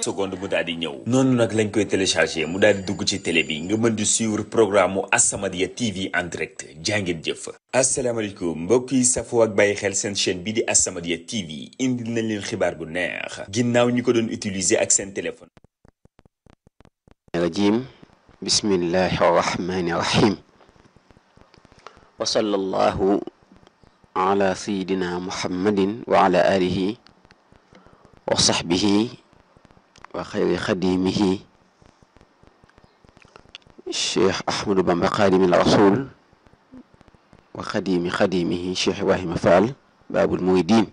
secondes mu daal di ñëw noonu nag lañ koy téléchargé mu daal di dugg ci télé bi nga mën di suivre programme mu As-Samadiyya TV en direct jàngeen jëf asalaamaaleykum mbokk yi safoo ak bàyyi xel seen chaîne bi di As-Samadiyya TV indil nañ leen xibaar bu neex ginnaaw ñi ko doon utiliser ak seen téléphone rajim bismillahi arrahmani irrahim wa sallallahu ala sayidina muhammadin wa ala alihi wa sahbihi wa xayri xadimihi cheikh ahmadou bamba xaadimi rasul wa xadimi xadimihi cheikh ibrahima fall baabul muridin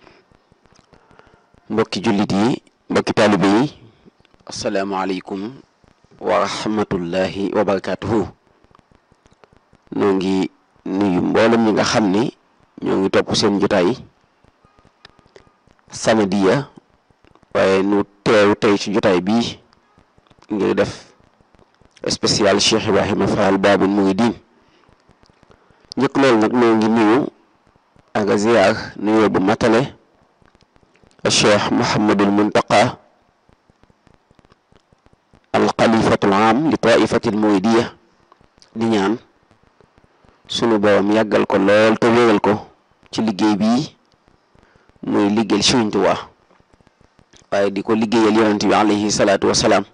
mbokki jullit yi mbokki taalibe yi asalaamualeykum wa rahmatullahi wa barakatuhu noo ngi nuyu mboolem ñi nga xam ni ñoo ngi topp seen jotaay Samadiyya waaye nu teew tey ci jotaay bii ngir def spécial Cheikh Ibrahima Fall Baabul Muridiin njëkk loolu nag noo ngi nuyu ak ziyaar nuyoo bu matale Cheikh Mouhamadul Muntaqa alxalifatul am li taifatil muridiyya di ñaan sunu borom yàggal ko lool te wéral ko ci liggéey bii muy liggéeyal Sëriñ Tuubaa waaye di ko liggéeyal yonent bi alayhi salaatu wasalaam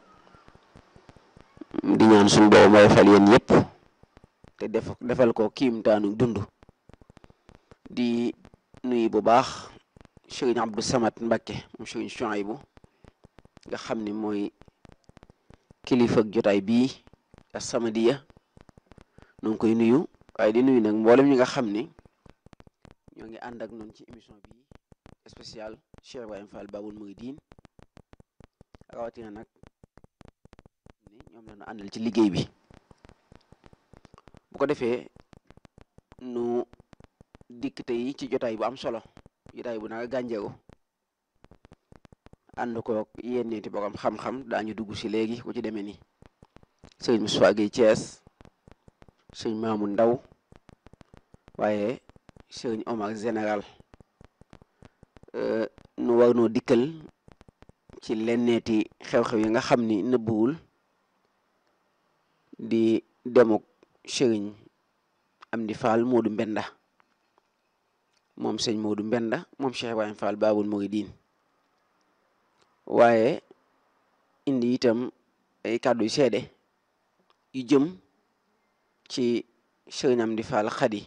di ñaan sunu borom woyofal yéen yépp te def defal ko kiimtaanu dund di nuyu bu baax Sëriñ Abdou Samad Mbakke moom Sëriñ Suwaybu nga xam ni mooy kilifa ak jotaay bii As-Samadiyya nu ngi koy nuyu waaye di nuyu nag mboolem ñi nga xam ni ñoo ngi ànd ak noonu ci émission bi spécial Cheikh Ibrahima Fall Baabul Muridiin rawatina nag ni ñoom la ñu àndal ci liggéey bi bu ko defee nu dikk tey ci jotaay bu am solo jotaay bu naka gànjeeru ànd ko yenneeti borom xam-xam daañu dugg si léegi ku ci demee ni sëriñ Moustapha Gueye Thiès sëriñ Maamu Ndaw waaye sëriñ Omar général nu war noo dikkal ci lenneeti xew-xew yi nga xam ni nëbbuwul di demuk sëriñ Amdi Fall Moodu Mbenda moom sëñ Moodu Mbenda moom Cheikh Ibrahima Fall Baabul Muridiin waaye indi itam ay kàddu yu seede yu jëm ci sëriñ Amdi Fall Xadi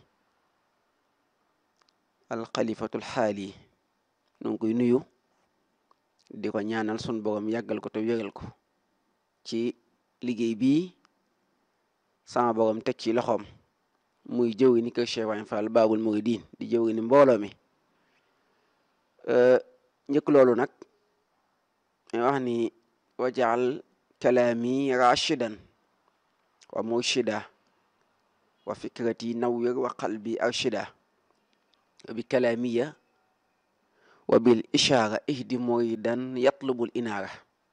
alxalifatul xaali nu ngi koy nuyu di ko ñaanal sun borom yàggal ko te wéral ko ci liggéey bii sama borom teg ci loxoom muy jëwri ni kër Cheikh Ibrahima Fall Baabul Muridiin di jëwri ni mbooloo mi njëkk loolu nag may wax ni wajaal kalaami rashidan wa murshida wa fikrati nawwir wa qalbi arshida bi kalaamiya wa bil ishaara ihdi muridan yatlubul inaara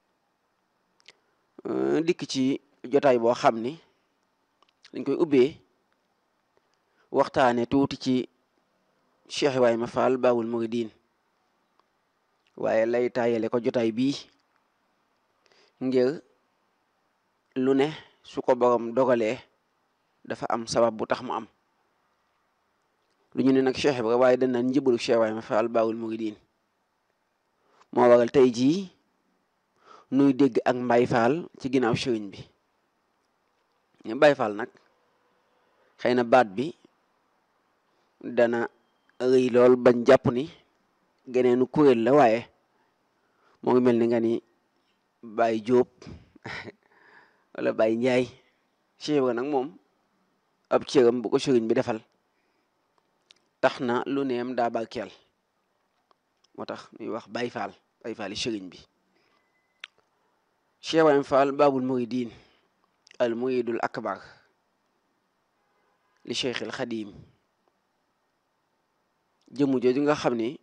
dikk ci jotaay boo xam ni dañ koy ubbee waxtaane tuuti ci Cheikh Ibrahima Fall Baabul Muridiin waaye lay taayale ko jotaay bii ngir lu ne su ko borom dogalee dafa am sabab bu tax mu am lu ñu ne nag Cheikh Ibra waaye dañ naan njëbalu Cheikh Ibrahima Fall Baabul Muridiin moo waral tey jii nuy dégg ak Mbay Fall ci ginnaaw sëriñ bi ñu Mbay Fall nag xëy na baat bi dana rëy lool bañ jàpp ni geneenu kuréel la waaye moo ngi mel ni nga ni Baye Jóob wala Baye Njaay Cheikh Ibra nag moom ab cëram bu ko sëriñ bi defal tax na lu neem daa barkeel moo tax ñuy wax Baye Fall Baye Fall yi sëriñ bi Cheikh Ibrahima Fall Baabul Muridiin al muridul akbar li Cheikh al Xadim jëmu jooju nga xam ni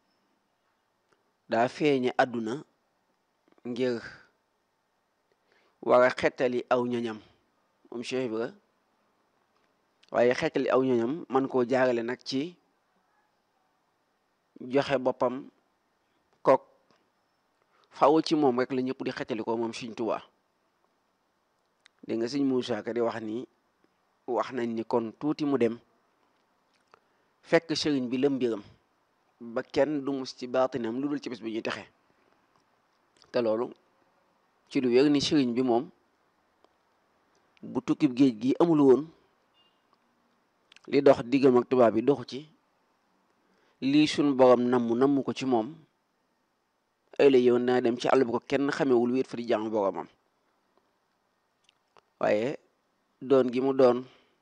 daa feeñe àdduna ngir war a xettali aw ñoñam moom Cheikh Ibra waaye xettali aw ñoñam man koo jaarale nag ci joxe boppam kook faw ci moom rek la ñëpp di xettali ko moom Sëriñ Tuubaa dégg nga sëñ Muusaa Ka di wax ni wax nañ ni kon tuuti mu dem fekk sëriñ bi la mbiram ba kenn du mus ci baatinam lu dul ci bés bi ñuy texe te loolu ci lu wér ni sëriñ bi moom bu tukkib géej gi amul woon li dox diggam ak tubaab bi doxu ci lii suñ borom namm namm ko ci moom ay la yow naa dem ci àll bu ko kenn xamewul wéet fa di jàng boromam waaye doon gi mu doon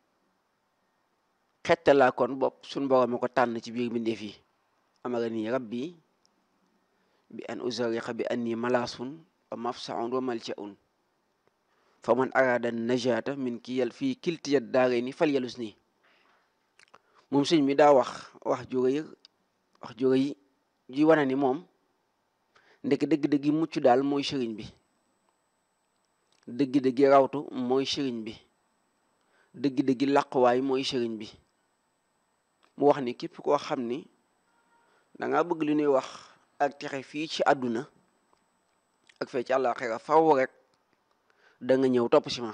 xettalaa kon bopp suñ borom a ko tànn ci biir mbindeef yi amara nii rabbi bi an uzariqa bi anni malaasun wa mafsaun wa maljaun fa man arada najata min ki yal fii kiltiyat daare ni fal yalus nii moom sëñ mi daa wax wax jóge wax jóge yi ji wane ni moom ndek dëgg-dëggi mucc daal mooy sëriñ bi dëgg-dëggi rawtu mooy sëriñ bi dëgg-dëggi làquwaay mooy sëriñ bi mu wax ni képp koo xam ni danga bëgg li ñuy wax ak texe fii ci àdduna ak fee ci àllaaxira faw rek da nga ñëw topp si ma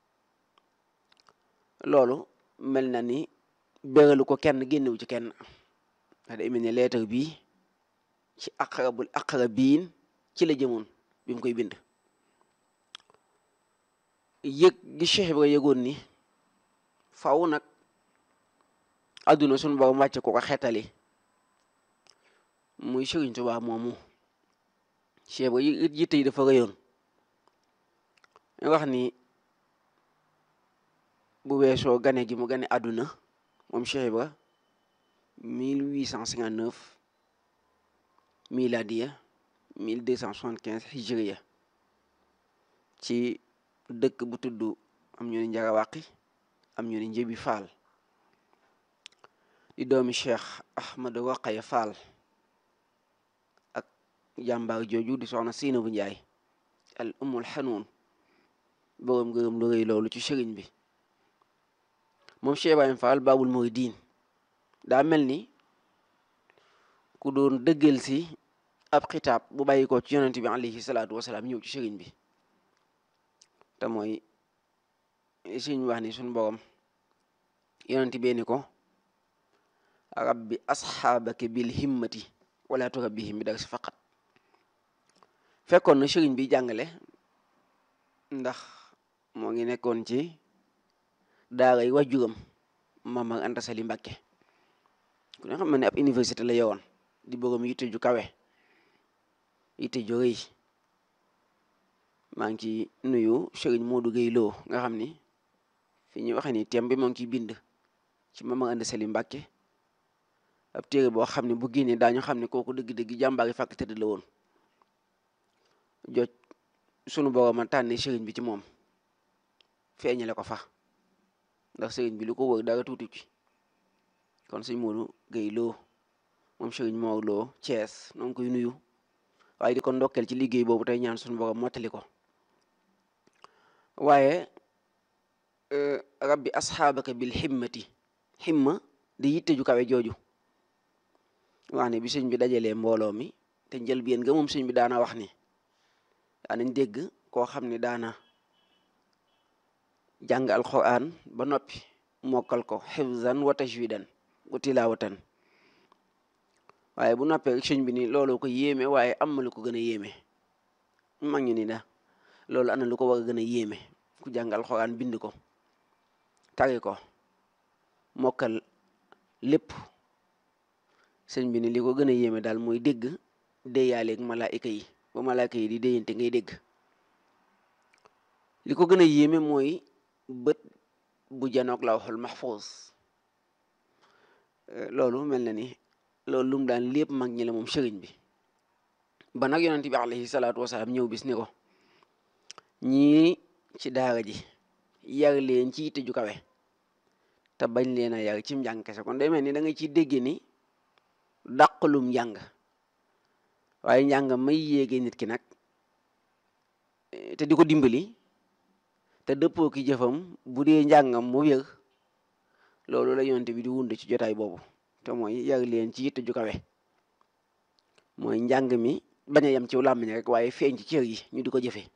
loolu mel na ni béralu ko kenn génnewu ci kenn wax day mel ni leetar bii ci aqrabul aqrabiin ci la jëmoon bi mu koy bind yëg gi Cheikh Ibra yëgoon ni faw nag àdduna suñu borom wàcce ko ko xeetali muy Sëriñ Tuubaa moomu Cheikh Ibra yitte yi dafa rëyoon wax ni bu weesoo gane gi mu gane àdduna moom Cheikh Ibra 1859 miladiya 1275 hijriya ci dëkk bu tudd am ñu ni Njarawàqi am ñu ni Njëbi Faal di doomi Cheikh Ahmadu Waqaya Faal ak jàmbaar jooju di soxna Seynabu Njaay al umul xanuun boroom gërëm lu rëy loolu ci sëriñ bi moom Cheikh Ibrahima Fall Baabul Muridiin daa mel ni ku doon dëggal si ab xitaab bu bàyyi ko ci yonent bi alayhi salaatu wasalaam ñëw ci sëriñ bi te mooy sëriñ wax ni suñ borom yonent bee ni ko rabbi asxaabaka bil himmati wala turabbihim bi darsi faqat fekkoon na sëriñ bi jàngale ndax moo ngi nekkoon ci daaray wajuram Mamar Anta Sali Mbàkke ku ne xam ne ab université la yowoon di boroom yitte ju kawe yitte ju rëy maa ngi ci nuyu Sëriñ Modou Gueye Lo nga xam ni fi ñuy waxee ni thème bi moo ngi ciy bind ci Mamar Anta Sali Mbàkke ab téere boo xam ne bu génnee daañu xam ne kooku dëgg-dëgg jàmbaari fàkk tëdd la woon joj sunu boroom a tànne sëriñ bi ci moom feeñale ko fa ndax sëriñ bi lu ko wër dara tuuti ci kon sëñ Modou Gueye Lo moom sëriñ Mor Lo Thiès noo ngi koy nuyu waaye di ko ndokkeel ci liggéey boobu tey ñaan sunu boroom mottali ko waaye rabbi asxaabaka bil himmati himma di yitte ju kawe jooju wax ne bi sëñ bi dajalee mbooloo mi te njëlbéen nga moom sëñ bi daana wax ni daanañ dégg koo xam ne daana jàng alquran ba noppi mokkal ko xifzan wa tajwidan wa tilawatan waaye bu noppee rek sëñ bi ni loolu ko yéeme waaye am na lu ko gën a yéeme mag ñu ni da loolu ana lu ko war a gën a yéeme ku jàng alquran bind ko tari ko mokkal lépp sëñ bi ni li ko gën a yéeme daal mooy dégg déyaaleeg malaayika yi ba malaayika yi di déyante ngay dégg li ko gën a yéeme mooy bët bu janoog lawhul mahfuz loolu mel na ni loolu lum daan lépp mag ñi la moom sëriñ bi ba nag yonent bi alayhi salaatu wasalaam ñëw bis ni ko ñii ci daara ji yar leen ci yitte ju kawe te bañ leen a yar ci njàng kese kon day mel ni da nga ciy dégg ni dàqalum njàng waaye njàng may yéege nit ki nag te di ko dimbali te dëppoo ki jëfam bu dee njàngam mu wér loolu la yonte bi di wund ci jotaay boobu te mooy yar leen ci yitte ju kawe mooy njàng mi bañ a yem ci làmmiñ rek waaye feeñ ci cër yi ñu di ko jëfe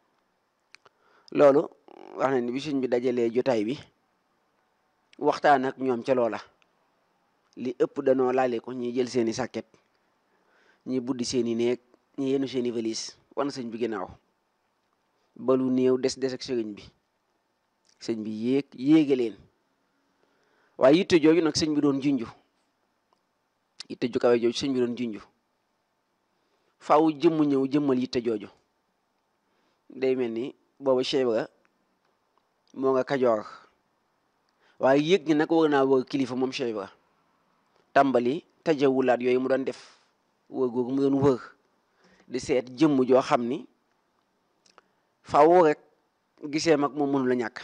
loolu wax na ni bi sëñ bi dajalee jotaay bi waxtaan ak ñoom ca loola li ëpp danoo laale ko ñi jël seeni sàkket ñi buddi seeni néeg ñi yenu seeni valise wan sëñ bi ginnaaw ba lu néew des des ak sëriñ bi sëñ bi yéeg yéege leen waaye yitte jooju nag sëñ bi doon junju yitte ju kawe jooju sëñ bi doon junju faaw jëmm ñëw jëmmal yitte jooju day mel ni booba Cheikh Ibra moo nga kajoor waaye yëg ni nag war naa wër kilifa moom Cheikh Ibra tàmbali tajawulaat yooyu mu doon def wër googu mu doon wër di seet jëmm joo xam ni faaw rek gisee mag moom mënu la ñàkk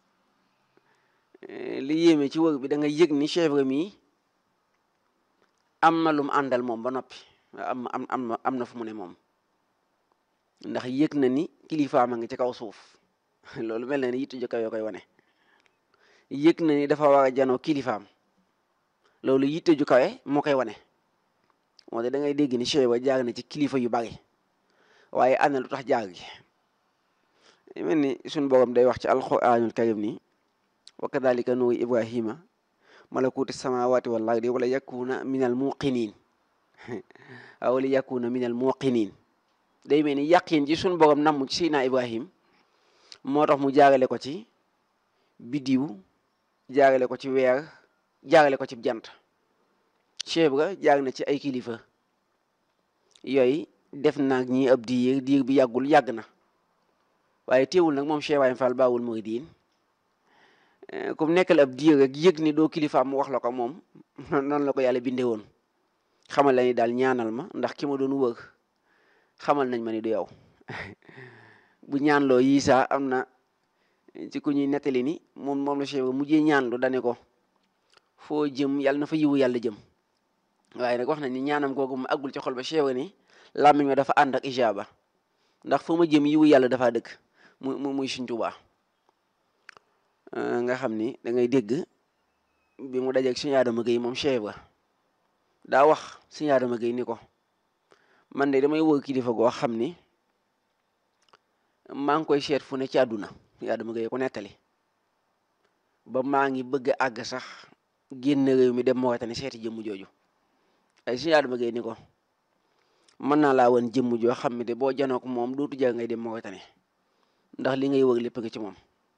li yéeme ci wër bi da nga yëg ni Cheikh Ibra mii am na lu mu àndal moom ba noppi am am am na am na fu mu ne moom ndax yëg na ni kilifaam a ngi ci kaw suuf loolu mel na ni yitte ju kawe yoo koy wane yëg na ni dafa war a janoo kilifaam loolu yitte ju kawe moo koy wane moo tax da ngay dégg ni Cheikh Ibra jaar na ci kilifa yu bari waaye ana lu tax jaar gi mel ni suñ borom day wax ci alquranul karim ni wa kadalika nuuri ibrahima malakuti samawati wal ardi wala yakuna min al muqinin wala yakuna min al muqinin day mel ni yàqin ci suñ borom namm ci Seydina Ibrahim moo tax mu jaarale ko ci biddiw jaarale ko ci weer jaarale ko ci jant Cheikh Ibra jaar na ci ay kilifa yooyu def naag ñi ab diir diir bi yàggul yàgg na waaye teewul nag moom Cheikh Ibrahima Fall Baawul Muridiin comme nekkal ab diir rek yëg ni doo kilifaam mu wax la ko moom noonu la ko yàlla bindee woon xamal la ni daal ñaanal ma ndax ki ma doon wër xamal nañ ma ni du yow bu ñaanloo yii saa am na ci ku ñuy nettali ni moom moom la Cheikh mujjee ñaanlu dane ko foo jëm yàlla na fa yiwu yàlla jëm waaye nag wax nañ ni ñaanam googu mu àggul ci xol ba Cheikh ni làmmiñ ma dafa ànd ak ijaaba ndax foo ma jëm yiwu yàlla dafa dëkk mu mu muy Sëñ Tuubaa nga xam ni da ngay dégg bi mu dajeeg Sëñ Adama Gueye moom Cheikh ba daa wax Sëñ Adama Gueye ni ko man de damay wër kilifa goo xam ni maa ngi koy seet fu ne ci àdduna Sëñ Adama Gueye ko nettali ba maa ngi bëgg a àgg sax génn réew mi dem Mauritanie seeti jëmm jooju ay Sëñ Adama Gueye ni ko mën naa laa woon jëmm joo xam ne de boo janook moom dootu jar ngay dem Mauritanie ndax li ngay wër lépp nga ci moom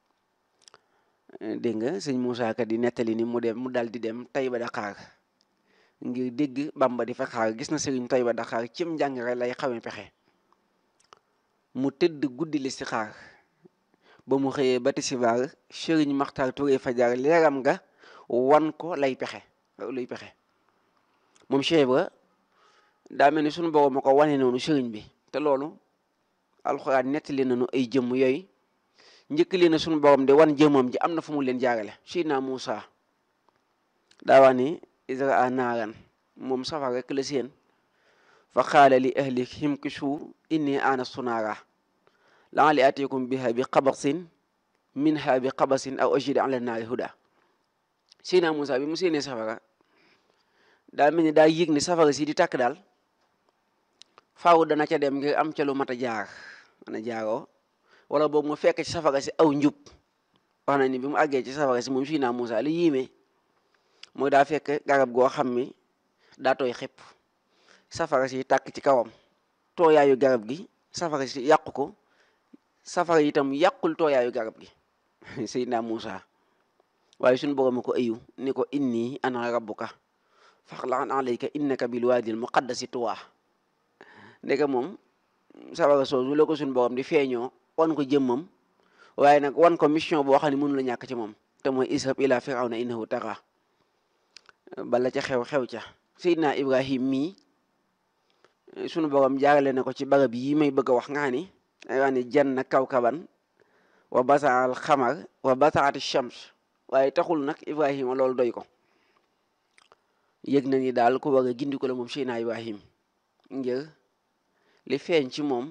dégg nga sëñ Moussa Ka di nettali ni mu dem mu dal di dem Taïba Dakar ngir dégg Bamba di fa xaar gis na sëriñ Taïba Dakar cim njàngare lay xawee pexe mu tëdd guddi li si xaar ba mu xëyee ba tisbaar sëriñ Maxtaar Touré fajar leeram nga wan ko lay pexe luy pexe moom Cheikh Ibra daa mel ni suñu borom ma ko wane noonu sëriñ bi te loolu alxuraan nettali nañu ay jëmm yooyu njëkk leen na suñu borom de wan jëmmam ji am na fu mu leen jaarale Seydina Muusa daa wax ni israa naaran moom safar rek la seen fa qaala li ahli himkisu inni aanastu naara la'alli aatiikum biha bi qabasin minha bi qabasin aw ajid ala naari huda Seydina Muusa bi mu séenee safara daa mel ni daa yëg ni safara si di tàkk daal faaw dana ca dem ngir am ca lu mat a jaar mën a jaaroo wala boobu mu fekk ci safara si aw njub wax na ni bi mu àggee ci safara si moom Seydina Muusa li yéeme mooy daa fekk garab goo xam ni daa tooy xepp safara si tàkk ci kawam tooyaayu garab gi safara si yàqu ko safara itam yàqul tooyaayu garab gi Seydina Muusa waaye suñu borom ko ayu ni ko inni ana rabbuka faxlan alayka innaka bil waadil muqaddasi tuwaa ndeke moom safara soosu la ko suñu borom di feeñoo wan ko jëmmam waaye nag wan ko mission boo xam ne mënu la ñàkk ci moom te mooy ishab ila firawna innahu taxa bala ca xew-xew ca Seydina Ibrahim mii sunu borom jaarale na ko ci barab yi may bëgg a wax nga ni ay wax ni janna kawkaban wa basaal xamar wa basaati shams waaye taxul nag Ibrahima loolu doy ko yëg na ni daal ku war a gindi ko la moom Seydina Ibrahim ngir li feeñ ci moom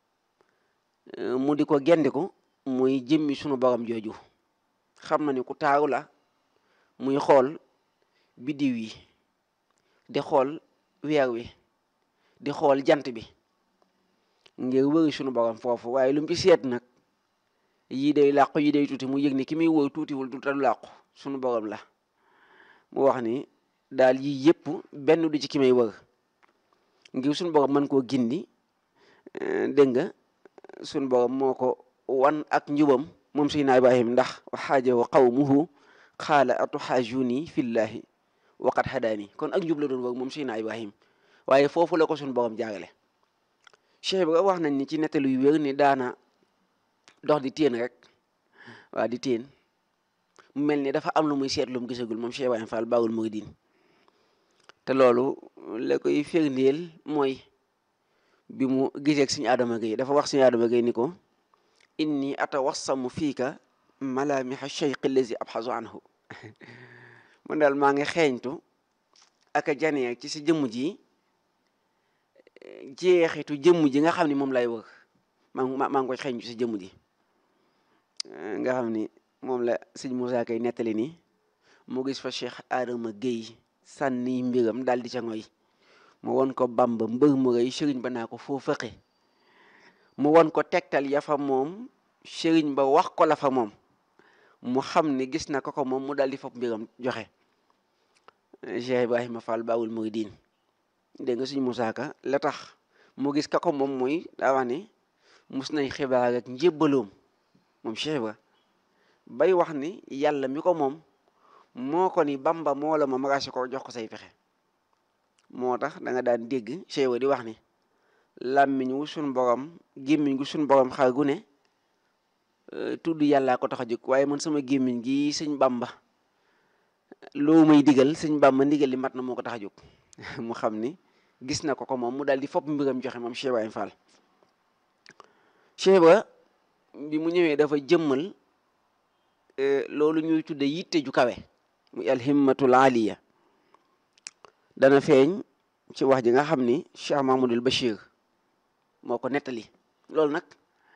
mu di ko gendiku muy jëmmi sunu borom jooju xam na ni ku taaru la muy xool biddiw yi di xool weer wi di xool jant bi ngir wëri sunu borom foofu waaye lu mu ci seet nag yii day làqu yii day tuuti mu yëg ni ki muy wër tuutiwul du tadu làqu sunu borom la mu wax ni daal yii yëpp benn du ci ki may wër ngir sunu borom mën koo gindi dégg nga sunu borom moo ko wan ak njubam moom Seydina Ibrahim ndax waxaajahu qawmuhu qaala atuxaajuni fillahi waqad hadaani kon ak njub la doon wër moom Seydina Ibrahim waaye foofu la ko sunu borom jaarale Cheikh Ibra wax nañ ni ci nettalu yu wér ni daana dox di téen rek waa di téen mu mel ni dafa am lu muy seet lu mu gisagul moom Cheikh Ibrahima Fall Baawul Muridiin te loolu la koy firndeel mooy bi mu gisee ak suñu Adama Gueye dafa wax suñu Adama Gueye ni ko inni atawassamu fiika malaamiha cheikh allazi abxasu anhu man daal maa ngi xeeñtu ak a janee ci sa jëmm ji jeexitu jëmm ji nga xam ni moom lay wër maa maa ngi koy xeeñtu si jëmm ji nga xam ni moom la sëñ Moussa Kay nettali ni mu gis fa cheikh Adama Gueye sànni mbiram daal di ca ngoy mu won ko Bamba mbër mu rëy sëriñ ba naa ko foo fëqe mu won ko tegtal ya fa moom sëriñ ba wax ko la fa moom mu xam ni gis na ko ko moom mu daal di fopp mbiram joxe Cheikh Ibrahima Fall Baawul Muridiin dégg nga suñu Moussa Ka la tax mu gis ka ko moom mooy daa wax ne mus nañ xibaar ak njébbaloom moom Cheikh Ibra bay wax ni yàlla mi ko moom moo ko ni Bamba moo la ma magase ko jox ko say pexe moo tax da nga daan dégg Cheikh Ibra di wax ni làmmiñ wu suñ borom gémmiñ gu suñ borom xar gu ne tudd yàllaa ko tax a jóg waaye man sama gémmiñ gi sëñ Bamba loo may digal sëñ Bamba ndigal li mat na moo ko tax a jóg mu xam ni gis na ko ko moom mu daal di fopp mbiram joxe moom Cheikh Ibrahima Fall Cheikh Ibra bi mu ñëwee dafa jëmmal loolu ñuy tudde yitte ju kawe muy alhimmatul aliya dana feeñ ci wax ji nga xam ni Cheikh Mahmoudul Bachir moo ko nettali loolu nag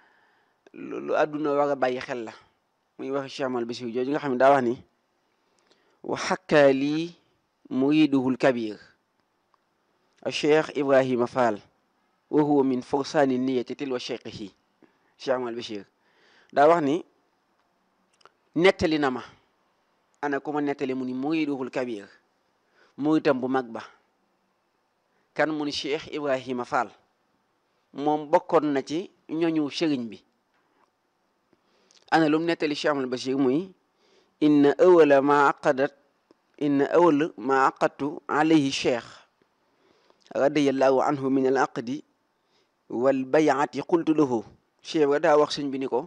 lu àdduna war a bàyyi xel la muy wax Cheikh Mahmoudul Bachir jooju nga xam ne daa wax ni wa xakkaa lii muriduhul kabir a Cheikh Ibrahima Fall wa huwa min forsaani niyati tilwa cheikhihi Cheikh Mahmoudul Bachir daa wax ni nettali na ma ana ku ma nettali mu ni muriduhul kabir muritam bu mag ba kan mu ni Cheikh Ibrahima Fall moom bokkoon na ci ñoñu sëriñ bi ana lum nettali Cheikh Ahmadul Bachir muy inna awala ma aqadat inna awal ma aqadtu alayhi cheikh radiyallahu anhu min al aqdi wal bayati qultu lahu cheikh ba daa wax sëñ bi ni ko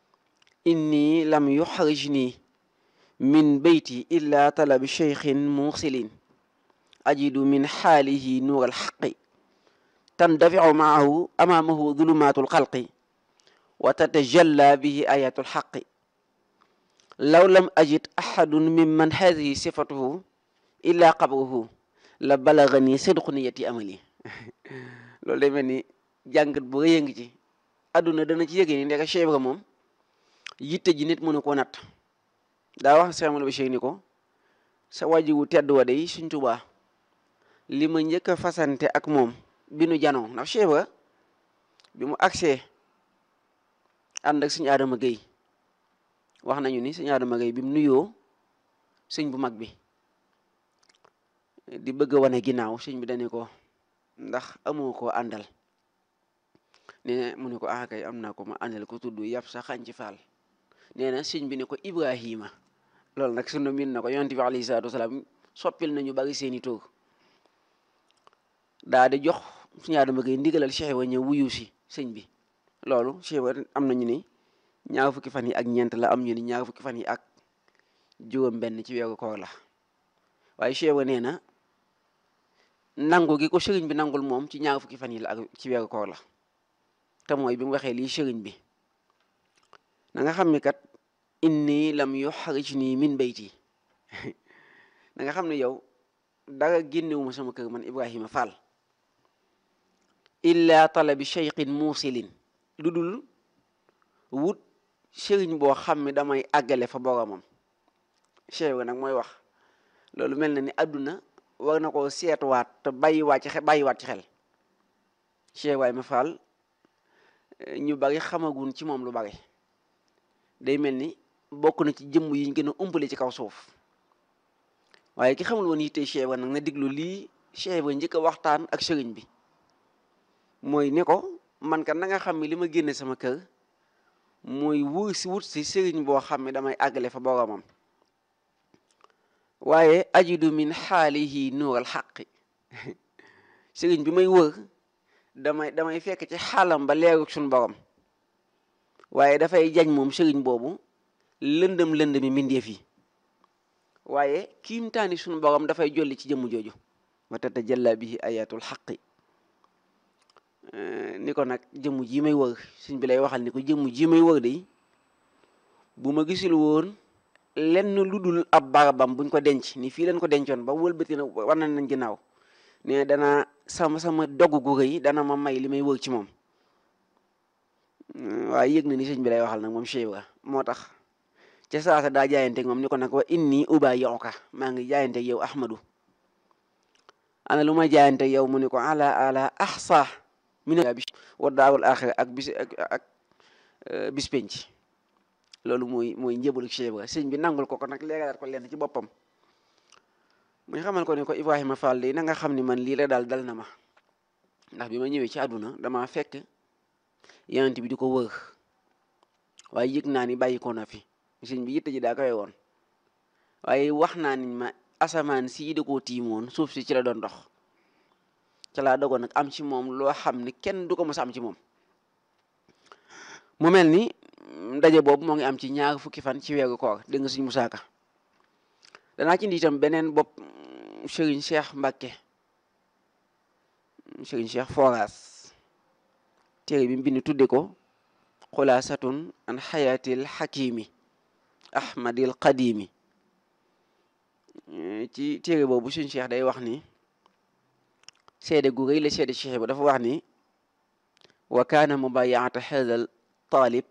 inni lam yuxrijni min beyti illa talabi cheikhin muxsilin ajidu min xaalihi nuur alxaqi tandaficu maahu amaamahu dulumaatu alxalqi wa tatajalla bihi ayatu alxaqi law lam ajid axadun mimman hadihi sifatuhu illa qabruhu la balagani sidqu niyati amali loolu day mel ni jàngat bu rëy a ngi ci àdduna dana ci yëgee ni ndeka Cheikh Ibra moom yitte ji nit mënu koo natt daa wax Cheikh Ahmadou Bachir ni ko sa waji wu tedd wa day Sëñ Tuubaa li ma njëkk a fasante ak moom bi nu janoo ndax Cheikh Ibra bi mu agsee ànd ak Sëñ Adama Gueye wax nañu ni Sëñ Adama Gueye bi mu nuyoo sëñ bu mag bi di bëgg a wane ginnaaw sëñ bi dane ko ndax amoo ko àndal nee mu ne ko ah kay am naa ko ma àndal ko tudd yàpp sa xañ ci faal nee na sëñ bi ne ko Ibrahima loolu nag sunu min na ko yonent bi alayhi salaatu wasalaam soppil nañu bari seeni tur daa di jox Sëñ Adama Gueye ndigalal Cheikh Ibra ñëw wuyu si sëñ bi loolu Cheikh Ibra am nañu ni ñaar fukki fan yi ak ñeent la am ñu ni ñaar fukki fan yi ak juróom benn ci weeru koor la waaye Cheikh Ibra nee na nangu gi ko sëriñ bi nangul moom ci ñaar fukki fan yi la ak ci weeru koor la te mooy bi mu waxee lii sëriñ bi na nga xam ni kat inni lam yuxrijni min bayti na nga xam ne yow dara génnewuma sama kër man Ibrahima Fall illa talabi cheikhin muusilin lu dul wut sëriñ boo xam ne damay àggale fa boromam Cheikh Ibra nag mooy wax loolu mel na ni àdduna war na koo seetuwaat te bàyyiwaat ci xel bàyyiwaat ci xel Cheikh Ibrahima Fall ñu bari xamagun ci moom lu bari day mel ni bokk na ci jëmm yi ñu gën a umpale ci kaw suuf waaye ki xamul woon yitte Cheikh Ibra nag na diglu lii Cheikh Ibra njëkk a waxtaan ak sëriñ bi mooy ne ko man kat na nga xam ne li ma génne sama kër mooy wur si wut si sëriñ boo xam ne damay àggale fa boromam waaye ajidu min xaalihi nuural xaqi sëriñ bi may wër damay damay fekk ci xaalam ba leeru suñ borom waaye dafay jañ moom sëriñ boobu lëndëm lëndëmi mbindeef yi waaye kiimtaani suñu borom dafay jolli ci jëmm jooju wa tatajalla bihi ayatul xaqi ni ko nag jëmm ji may wër suñ bi lay waxal ni ko jëmm ji may wër de bu ma gisul woon lenn lu dul ab barabam buñ ko denc ni fii leen ko dencoon ba wëlbati na war na nañ ginnaaw ne dana sama sama dogg gu rëy dana ma may li may wër ci moom waaye yëg na ni sëñ bi lay waxal nag moom Cheikh Ibra moo tax ca saasa daa jaayanteeg moom ni ko nag wa inni ubayyuka maa ngi jaayanteeg yow Ahmadu ana lu may jaayanteeg yow mu ni ko ala ala ahsa min bi wa daawul axira ak bis ak ak bis penc loolu mooy mooy njëbalu Cheikh Ibra sëñ bi nangul ko ko nag leeralaat ko lenn ci boppam muy xamal ko ne ko Ibrahima Fall de na nga xam ni man lii la daal dal na ma ndax bi ma ñëwee ci àdduna dama fekk yonent bi di ko wër waaye yëg naa ni bàyyi ko na fi sëñ bi yitte ji daa koy woon waaye wax naa ni ma asamaan sii da koo tiimoon suuf si ci la doon dox ca laa dogoon nag am ci moom loo xam ni kenn du ko mos a am ci moom mu mel ni ndaje boobu moo ngi am ci ñaar fukki fan ci weeru koor dégg nga suñ musaaka danaa ci indi itam beneen bopp Serigne Cheikh Mbacke Serigne Cheikh Foras téere bi mu bind tudde ko xulaasatun an xayaatil xakimi ahmadil qadimi ci téere boobu suñ Cheikh day wax ni seede gu rëy la seede Cheikh ba dafa wax ni wa kaana mubayaata hada talib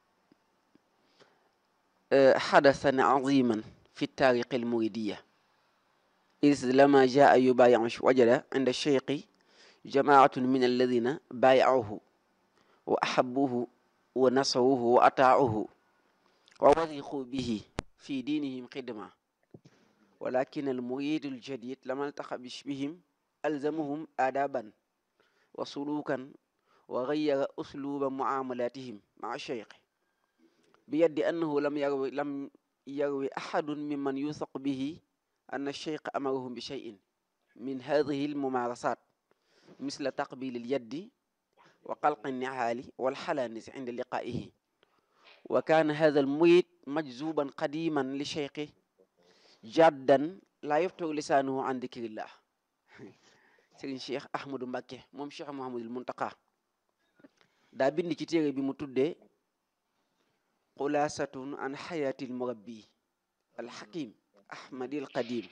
xadasan aziman fi taariqi almuridiya is lama jaa yubayiu wajada inda cheikhi jamaatun min alladina baayauhu wa ahabuhu wa nasaruhu wa ataauhu wa wariqu bihi fi diinihim xidma walakin almuridu aljadid lama altaqa bihim alzamuhum aadaban wa sulukan wa gayyara usluba muamalatihim maa cheikh biyaddi annahu lam yarwi lam yarwi ahadun mimman yusaq bihi anna cheikh amarahum bi cheyin min hadihi almumarasat misla taqbil alyaddi wa qalqi nihaali walxalanis inda liqaihi wa kaana hada almurid majzuban qadiman li cheikhi jaddan laa yaftaru lisaanuhu an dikrillah sëriñ cheikh ahmadou Mbacke moom cheikh Mouhamadul Muntaqa daa bind ci téere bi mu tuddee xulaasatun an xayaatil murabbi alxakim ahmadil qadim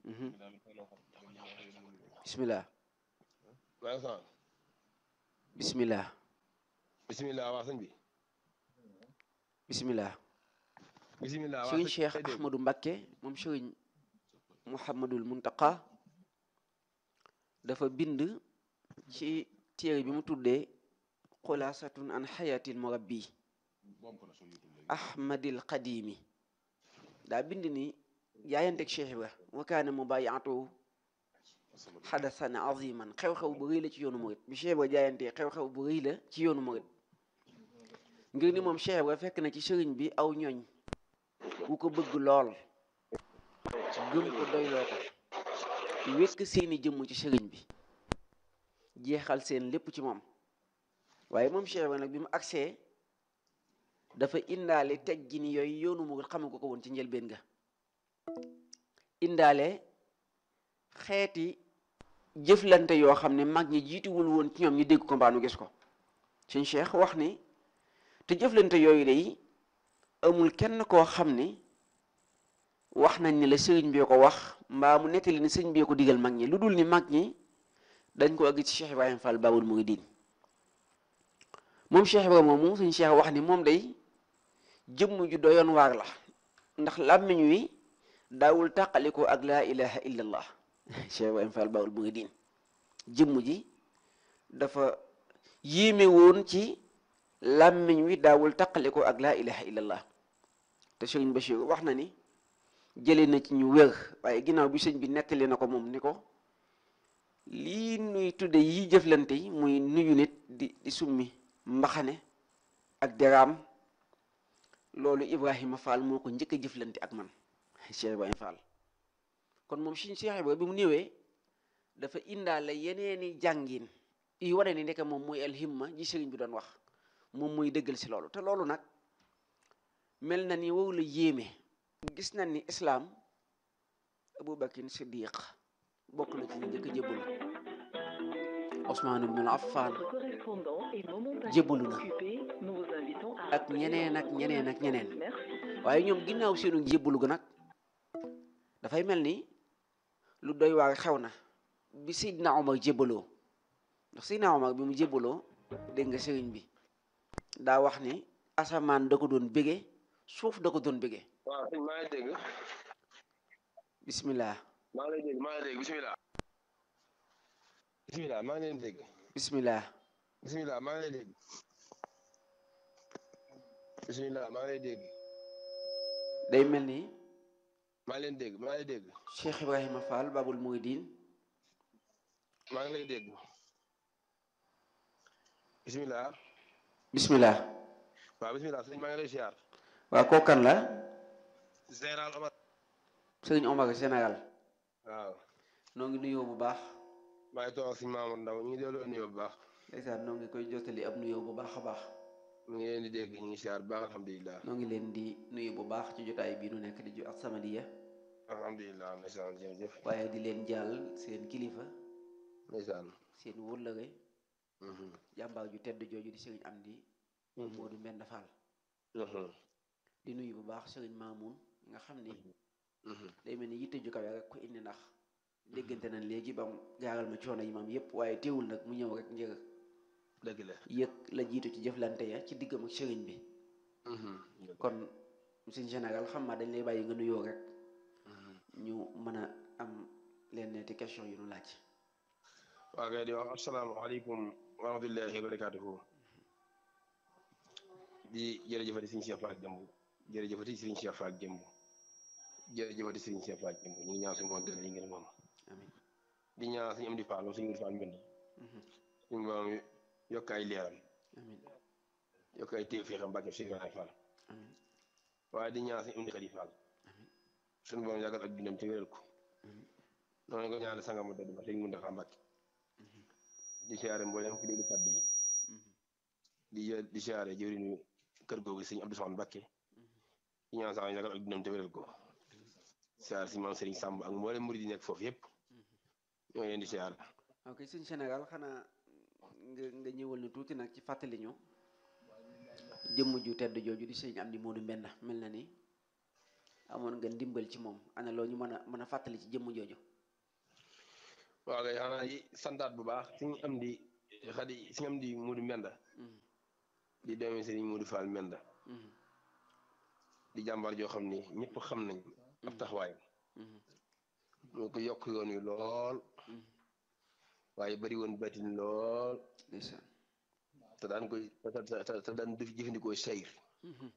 bismillah bismillah bismillah waa sëñ bi bismillah bismillah waa sëriñ cheikh ahmadou Mbacke moom sëriñ Mouhamadul Muntaqa dafa bind ci téere bi mu tuddee xulaasatun an xayaatil murabbi ahmadil qadimi daa bind ni jaayanteeg Cheikh Ibra wa kaana mubayaatu xadasan aziman xew-xew bu rëy la ci yoonu murit bi Cheikh Ibra jaayantee xew-xew bu rëy la ci yoonu murit ngir ni moom Cheikh Ibra fekk na ci sëriñ bi aw ñooñ wu ko bëgg lool gëm ko doyloo ko wekk seeni jëmm ci sëriñ bi jeexal seen lépp ci moom waaye moom Cheikh Ibra nag bi mu agsee dafa indaale teggin yooyu yoonu mu xamu ko ko woon ci njëlbeen ga indaale xeeti jëflante yoo xam ne mag ñi jiituwul woon ci ñoom ñu dégg ko mbaa nu gis ko suñ Cheikh wax ni te jëflante yooyu day amul kenn koo xam ne wax nañ ne la sëriñ bi ko wax mbaa mu nettali ni sëriñ bi ko digal mag ñi lu dul ni mag ñi dañ ko àgg ci Cheikh Ibrahima Fall Baabul Muridiin moom Cheikh Ibrahima moomu suñ Cheikh wax ni moom day jëmm ju doyoon waar la ndax làmmiñ wi daawul tàqaliko ak laa ilaha illa allah Cheikh Ibrahima Fall Baabul Muridiin jëmm ji dafa yéeme woon ci làmmiñ wi daawul taqale ko ak laa ilaha illallah te sëriñ Bachir wax na ni jëlee na ci ñu wér waaye ginnaaw bi sëñ bi nettali na ko moom ni ko lii nuy tudde yi jëflante yi muy nuyu nit di di summi mbaxane ak deraam loolu Ibrahima Fall moo ko njëkk a jëflante ak man Cheikh Ibrahima Fall kon moom suñ Cheikh Ibrahima bi mu ñëwee dafa indaale yeneeni jàngin yi wane ni ndeke moom mooy alhimma ji sëriñ bi doon wax moom mooy dëggal si loolu te loolu nag mel na ni wow la yéeme gis nañ ni islaam Aboubakin Siddiq bokk na ci ñu njëkk a jébbalu Ousmane ibn Affan jébbalu na ak ñeneen ak ñeneen ak ñeneen waaye ñoom ginnaaw seenu jébbalu ga nag dafay mel ni lu doy waar xew na bi Seydina Omar jébbaloo ndax Seydina Omar bi mu jébbaloo dégg nga sëriñ bi daa wax ni asamaan da ko doon bége suuf da ko doon bége waaw sëñ maa ngi dégg bismillah maa ngi lay dégg maa ngi lay dégg bisimilah bisimilah maa ngi leen dégg bismillah bisimilah maa ngi lay dégg bisimilah maa ngi lay dégg day mel ni maa ngi leen dégg maa ngi lay dégg Cheikh Ibrahima Fall Babul Mouridine maa ngi lay dégg bisimilah bismillah waaw bisimilah sëñ maa ngi lay siyaar waa kookan la général Omar sëriñ Omar Sénégal waaw noo ngi nuyoo bu baax maa ngi toog ak sëñ Mamour Ndaw ñu ngi delloo nuyoo bu baax ndeysaan noo ngi koy jottali ab nuyoo bu baax a baax ñu ngi leen di dégg ñu ngi siyaar bu baax alhamdulilah noo ngi leen di nuyu bu baax ci jotaay bii nu nekk di ju ak Samadiyya alhamdulilah ndeysaan jërëjëf waaye di leen jàll seen kilifa ndeysaan seen wëllëre mhm, jàmbaar ju tedd jooju di sëriñ Amdi mhm, Moodu Mbend Fall mhm, di nuyu bu baax sëriñ Maamun nga xam ni mhm. day mel ni yitte ju kawe rek ko indi ndax déggante nañ léegi ba mu jaaral ma coono yi maam yépp waaye teewul nag mu ñëw rek ngir dëgg la yëg la jiitu ci jëflante ya ci diggam ak sëriñ bi mhm, kon suñ général xam naa dañ lay bàyyi nga nuyoo rek mhm. ñu mën a am leen neeti question yu nu laaj waa kay di wax asalaamaaleykum wa rahmatullahi wa barakatuhu di jërëjëfati Sëriñ Cheikh Fall Jëmb jërëjëfati Sëriñ Cheikh Fall Jëmb jërëjëfati Sëriñ Cheikh Fall Jëmb ñu ngi ñaan suñu moom li ngeen moom amin di ñaan suñu am di Fall suñu Mouride Fall mbind Mhm. suñu borom yokk ay leeram amin yokk ay téew fii xam mbàkke Cheikh Ibrahima Fall amin waaye di ñaan suñu am di Xadi Fall amin suñu borom yàggal ak dundam te wéral ko amin noonu ko ñaan sangam dëdd ba Sëriñ Muntaxa Mbàkke di siyaare mboolem fi déglu kàddu yi Mhm. di jë- di siyaare jëwriñu kër googu sëñ Abdou Samane Mbàkke di ñaan sax yàggal ak dundam te wéral ko siyaare si maam Sëriñ Sàmb ak mboolem murid yi nekk foofu yëpp ñoo ngi leen di siyaare ok suñ Sénégal xanaa nga nga ñëwal na tuuti nag ci fàttali ñu jëmm ju tedd jooju di sëriñ Amdi Moodu Mbend mel na ni amoon nga ndimbal ci moom ana loo ñu mën a mën a fàttali ci jëmm jooju waaw kay xanaa yi santaat bu baax suñu am di xadi suñu am di Moodu Mbenda Mhm. di doomi Sëriñ Moodu Fall Mbenda Mhm. di jàmbaar joo xam ni ñëpp xam nañ ab taxawaayam Mhm. moo ko yokk yoon wi lool Mhm. waaye bari woon batin lool ndeysaan te daan koy te te te daan def jëfandikoo sayr Mhm.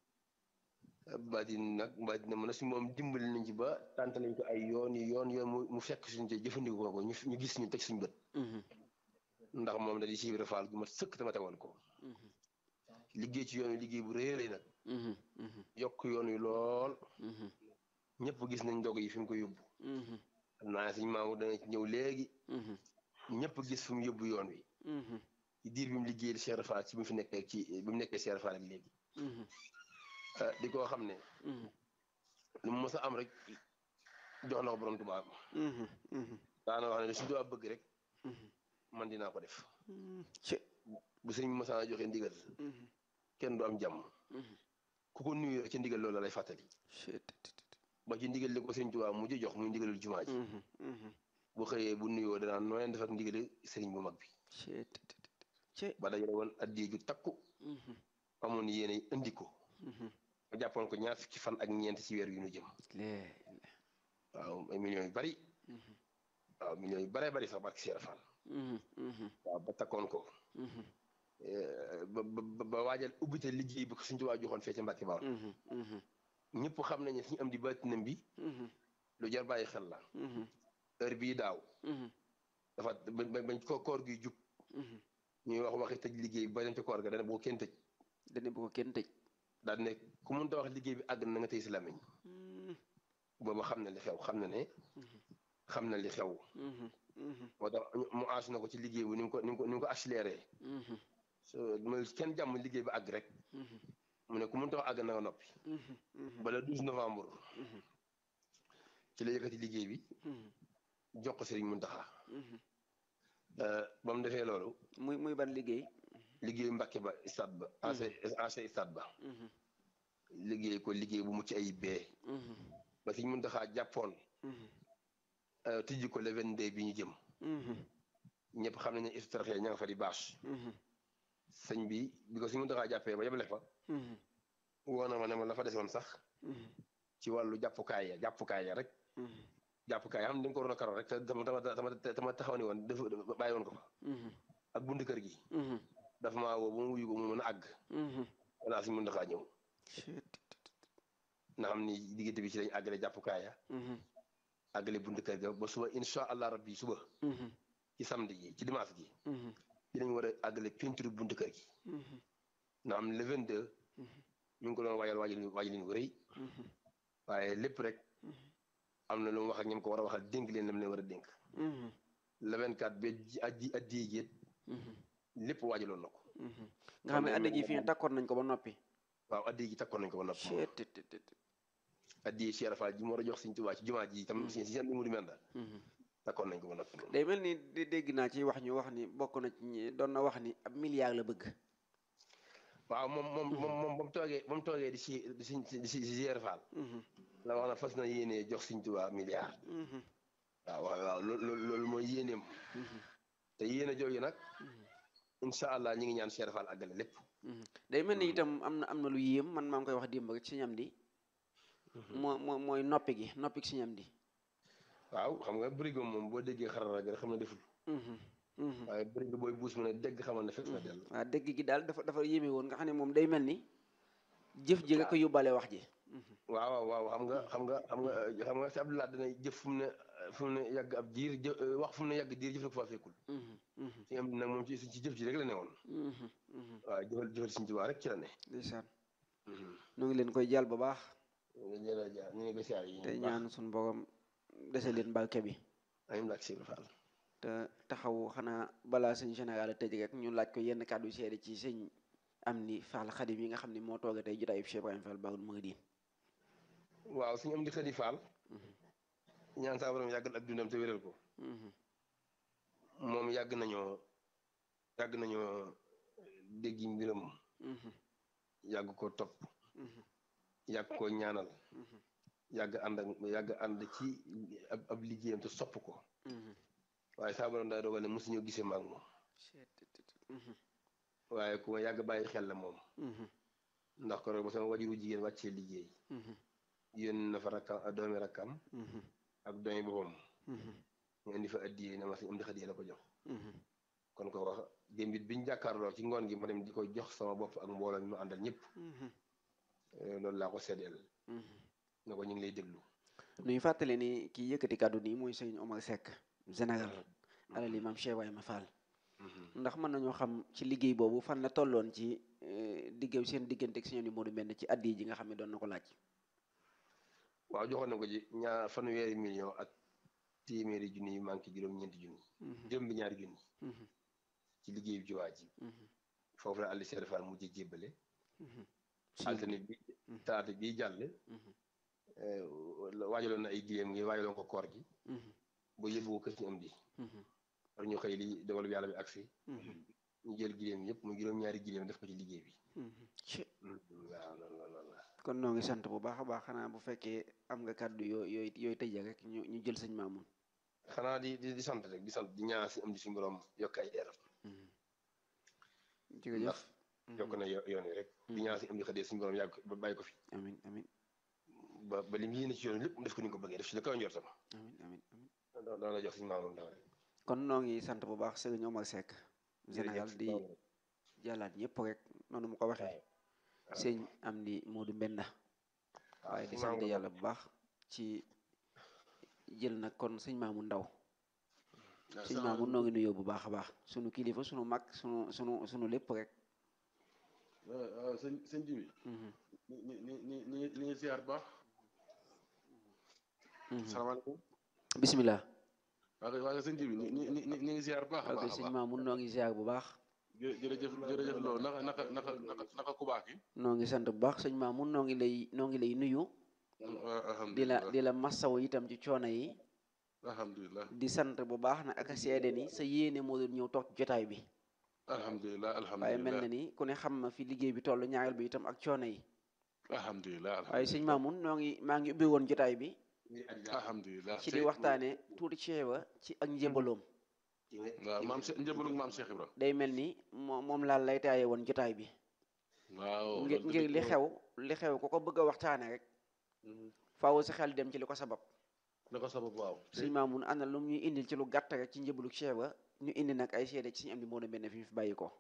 batin nag batin mën na si moom dimbali nañ ci ba tànt nañ ko ay yoon yi yoon yoon mu mu fekk suñ te jëfandikoo ko ñu ñu gis ñu teg suñ bët Mhm. ndax moom da di Cheikh Ibra Fall gu ma sëkk te ma tegoon ko Mhm. liggéey ci yoon wi liggéey bu rëy a rëy nag Mhm. Mhm. yokk yoon wi lool Mhm. ñëpp gis nañ ndog yi fi mu ko yóbbu Mhm. xam naa suñ maamu dana ci ñëw léegi Mhm. ñëpp gis fi mu yóbbu yoon wi Mhm. ci diir bi mu liggéey Cheikh Ibra Fall ci bi mu fi nekkee ci bi mu nekkee Cheikh Ibra Fall ak léegi Mhm. ah, di koo xam ne Mhm. lu mu mës a am rek jox na ko borom tubaab Mhm. Mhm. daana wax ne lu si tubaab bëgg rek Mhm. man dinaa ko def Mhm. ci bu sëñ mësaa joxe ndigal Mhm. kenn du am jàmm Mhm. ku ko nuyu rek ci ndigal loolu la lay fàttali ci ba ci ndigal li ko sëñ tubaab mujj jox muy ndigalul jumaa ji Mhm. Mhm. bu xëyee bu nuyoo danaan noo leen def ak ndigal sëriñ bu mag bi ci ci ba dajale woon addiya ju takku Mhm. amoon yéene indi ko Mhm. ba jàppoon ko ñaar fukki fan ak ñeent ci weer yu ñu jëm lee waaw ay millions yu bari Mhm. waaw millions yu baree bari sax barki Cheikh Fall Mhm. Mhm. waaw ba takkoon ko Mhm. eh, ba ba ba ba waajal ubbite liggéey bi ko suñu tubaab joxoon fee ca Mbàkke Bawol ñëpp xam nañ ne suñu am di baatinam bi lu jar bàyyi xel la heure bii daaw dafa ba bañ ko koor gi jub ñuy wax waxi tëj liggéey bi ba dem ca koor ga dana bu ko kenn tëj dana bu ko kenn tëj daal ne ku mënta wax liggéey bi àgg na nga tey si làmmiñ boobu xam na li xew xam na ne xam na li xew moo tax mu aas na ko ci liggéey bi ni mu ko ni mu ko ni mu ko accéléré so mooy kenn jàmm liggéey bi àgg rek mu ne ku mënta wax àgg na nga noppi bala 12 novembre ci la yëkkati liggéey bi jox ko Sëriñ Muntaxa ba mu defee loolu muy muy ban liggéey liggéey Mbàkke ba stade ba ancien ancien stade ba liggéey ko liggéey bu mucc ay bee ba Sëriñ Muntaxa jàppoon tijji ko le 22 bi ñu jëm ñëpp xam nañ ne istraté ña nga fa di bâche sëñ bi bi ko Sëriñ Muntaxa jàppee ba yebale fa woo na ma ne ma la fa desoon sax ci wàllu jàppukaay ya jàppukaay ya rek jàppukaay ya xam ne dañ ko waroon a karo rek te dama dama dama taxaw ni woon def bàyyi woon ko fa ak bunt kër gi dafa maa woo ba mu wuyu ko mu mën a àgg wala Sëriñ Muntaxa ñëw na xam ni diggante bi ci lañ àggale jàppukaay ya àggale bunt kër ga ba suba insha allah rabbi suba ci samedi ji ci dimanche ji ci lañ war a àggale peinture bunt kër gi na xam le 22 ñu ngi ko doon waajal waajal waajal leen wu rëy waaye lépp rek am na lu mu wax ak ñoom ko war a waxal dénk leen lam leen war a dénk le 24 ba addi addi géet lépp waajaloon na ko nga xam ne addi ji fii takkoon nañ ko ba noppi waaw addi ji takkoon nañ ko ba noppi addi Cheikh Fall ji mu war a jox Sëriñ Tuubaa ci jumaa ji tam si seen mu di menda takkoon nañ ko ba noppi day mel ni dégg naa ci wax ñu wax ni bokk na ci doon na wax ni ab milliard la bëgg waaw moom moom moom moom ba mu toogee ba mu toogee di si di si di si Cheikh Fall la wax na fas na yéenee jox Sëriñ Tuubaa milliard waaw waaw waaw loolu loolu mooy yéeneem te yéene jooju nag incha allah ñi ngi ñaan Cheikh Fall àggale lépp day mel ni itam am na am na lu yéem man maa ngi koy wax démb rek ci ñam di moo moo mooy noppi gi noppi gi si ñam di waaw xam nga bërigo moom boo déggee xarala rek xam na deful waaye bërigo booy buus mu ne dégg xamal ne fekk na dell waaw dégg gi daal dafa dafa yéeme woon nga xam ne moom day mel ni jëf ji nga ko yóbbaale wax ji waaw waaw xam nga xam nga xam nga xam nga si Abdoulaye dana jëf fu mu ne fu mu ne yàgg ab diir jë wax fu mu ne yàgg diir jëf la ko faa fekkul si am nag moom ci ci jëf ji rek la ne woon waaw jëfal jëfal Sëriñ Tuubaa rek ci la ne ndeysaan ñu ngi leen koy jàll bu baax jërëjëf ñu ngi koy siyaar yi te ñaan suñu borom dese leen barke bi amin lak Sëriñ Fall te taxaw xanaa balaa sëñ général a tëj rek ñu laaj ko yenn kàddu seede ci sëñ am ni Fall Xadim yi nga xam ne moo tooga tey jotaayub Cheikh Ibrahima Fall Baabul Muridiin waaw suñu am di Xadi Fall ñaan saa borom yàggal ak dundam te wéral ko moom yàgg nañoo yàgg nañoo déggi mbiram yàgg ko topp yàgg ko ñaanal yàgg ànd ak yàgg ànd ci ab ab liggéeyam te sopp ko waaye saa borom daa dogal ne mosuñoo gisee maag moom waaye ku ma yàgg bàyyi xel la moom ndax ko rek ba sama wajuru jigéen wàccee liggéey yónni na fa rakkam doomi rakkam ak doomi boppam ñu indi fa addiyee na ma si am di xadiyee la ko jox kon ko wax démbit biñ jàkkaarloo ci ngoon gi ma dem di ko jox sama bopp ak mbooloo mi ma àndal ñëpp loolu laa ko seddeel na ko ñu ngi lay déglu nuy fàttale ni kii yëkkati kàddu nii mooy sëñ Omar Seck général alal imam Cheikh Ibrahima Fall ndax mën nañoo xam ci liggéey boobu fan la tolloon ci diggaw seen diggante ak sëñ Modou Mbène ci addi ji nga xam ne doon na ko laaj waaw joxoon na ko ci ñaar fanweeri million ak téeméeri junni yu manqué juróom-ñeenti junni juróom bi ñaari junni ci liggéey bi ci waa ji foofu la àlli Cheikh Fall mujj jébbale altine bi talaata bii jàll waajaloon na ay giléem ngi waajaloon ko koor gi ba yóbbu ko kër ñu am di war ñu xëy li dogal bi yàlla bi agsi ñu jël giléem yëpp mu juróom-ñaari giléem def ko ci liggéey bi waaw loolu loolu la kon noo ngi sant bu baax a baax xanaa bu fekkee am nga kàddu yoo yooyu yooyu tëjee rek ñu ñu jël sëñ Maamun xanaa di di sant rek di sant di ñaan si am di suñu borom yokk ay leeram jërëjëf yokk na yoon yi rek di ñaan si am di xëdee suñu borom yàgg ba bàyyi ko fi amin amin ba ba li mu yéene ci yoon lépp mu def ko ni ko bëggee def si la kaw njortam amin amin amin doo la jox suñu maamoon daw rek kon noo ngi sant bu baax sëriñ Omar Seck général di jàllaat ñëpp rek noonu mu ko waxee sëñ am di Moodu Mbenda waaye di sant yàlla bu baax ci jël nag kon sëñ Maamu Ndaw sëñ Maamu noo ngi nuyoo bu baax a baax sunu kilifa sunu mag sunu sunu sunu lépp rek sëñ sëñ ji bi ñi ñi ñi ñi ñi ngi ziar baax salaamaaleykum bismillah waa kay waa kay sëñ ji bi ñi ñi ñi ñi ngi ziar baax a ok baax a sëñ baax Maamu noo ngi ziar bu baax jë jërëjëf jërëjëf loolu naka naka naka naka naka ku baax ki noo ngi sant bu baax sëñ Maamu noo ngi lay noo ngi lay nuyu di la alhamdulilah di la massaw itam ci coono yi alhamdulilah di sant bu baax na ak a seede ni sa yéene moo doon ñëw toog ci jotaay bi alhamdulilah waaye mel na alhamdulilah ni ku ne xam na fi liggéey bi toll ñaareel bi itam ak coono yi alhamdulilah waaye sëñ Maamun noo ngi maa ngi ubbi woon jotaay bi alhamdulilah ci di waxtaane tuuti ceeba ci ak njébaloom waaw maam Cheikh njëbalug maam Cheikh Ibra day mel ni moom moom laal lay taaye woon jotaay bi waaw ngir loolu ngir dëgg li la. xew li xew ku ko bëgg a waxtaane rek Mhm. faaw sa xel dem ci li ko sabab na ko sabab waaw sëñ Maamun ana lu ñuy indil ci lu gàtt rek ci njébalug ceeba ñu indi nag ay seede ci suñu am di moo benn fi ñu fi bàyyi ko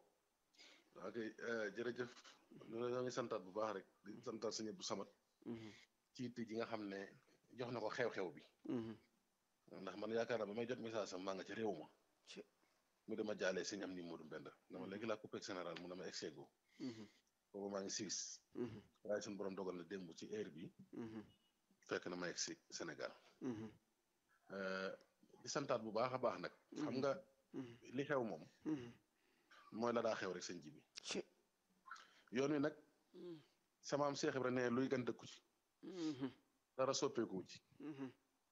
ok jërëjëf ñoo ngi santaat bu baax rek di santaat sëñ Abdou Samad Mhm, ci itte ji nga xam ne jox na ko xew-xew bi mhm. ndax man yaakaar naa ba may jot message am maa nga ci réew ma Ci- mu dama jaalee sëñ am ni Modou Mbenda dama léegi laa coupé général mu dama exego Mhm, boobu maa ngi Suisse mhm, waaye suñu borom dogal na démb ci heure bi mhm, fekk na ma egg si Sénégal mhm, Euh, di santaat bu baax a baax nag xam nga mhm, li xew moom mhm. mooy la daa xew rek sëñ ji bi Ci- yoon wi nag Mhm, sama am Cheikh Ibra ne luy gan dëkku ci mhm, dara soppeeku ci mhm,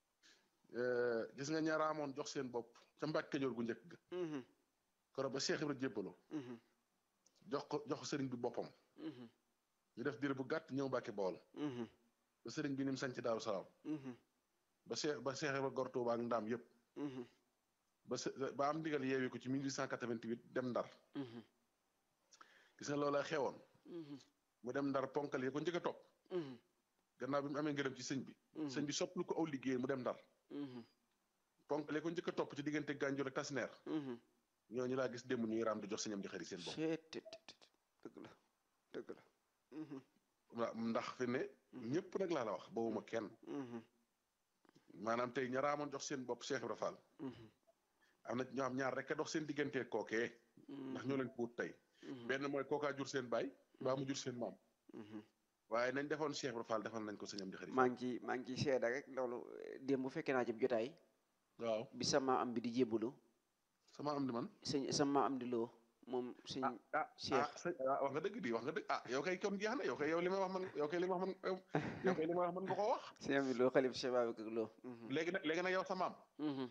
Euh, gis nga ñaaraamoon jox seen bopp ca Mbàkke Kajoor gu njëkk ga mhm, koro ba Cheikh Ibra jébbaloo mhm, jox ko jox ko sëriñ bi boppam mhm, ñu def diir bu gàtt ñëw Mbàkke Bawol mhm, ba sëriñ bi ni mu sanc Daaru Salaam mhm, ba Cheikh ba Cheikh Ibra gor Tuuba ak ndaam yëpp mhm, ba se ba am ndigal yeewi ko ci 1888 dem Ndar mhm, gis nga loola xewoon mhm, mu dem Ndar ponkal yi ko njëkk a topp mhm, gannaaw bi mu amee ngërëm ci sëñ bi mhm, sëñ bi sopplu ko aw liggéey mu dem Ndar mhm, ponkal yi ko njëkk a topp ci diggante Gànjool ak Tasneer mhm. ñooñu laa gis démb ñuy raam di jox sëñam di xëri seen bopp Cee tit tit tit. dëgg la dëgg la Mhm, waaw ndax fi ne ñëpp nag laa la wax bawuma kenn mhm, maanaam tey ña raamoon jox seen bopp Cheikh Ibra Fall mhm, am na ñoo xam ñaar rek a dox seen diggante kookee ndax ñoo leen ko wut tey mhm, benn mooy kookaa jur seen baay baa mu jur seen maam mhm. waaye nañ defoon Cheikh Ibra Fall defal nañ ko sëñam di xëri maa ngi ci maa ngi ciy seeda rek loolu eh, démb bu fekkee naa ci jotaay waaw bi sama am bi di jébbalu sama am di man sëñ sama am di loo moom sëñ ah ah Cheikh. ah sëñ ah wax nga dëgg di wax nga dëgg ah yow kay kon jeex na yow kay yow li may wax man yow kay li ma wax man yow yow kay li ma wax man nga koo wax sëñ am di loo xalif Cheikh Babacar Lo Mhm, léegi nag léegi nag yow sa maam mhm,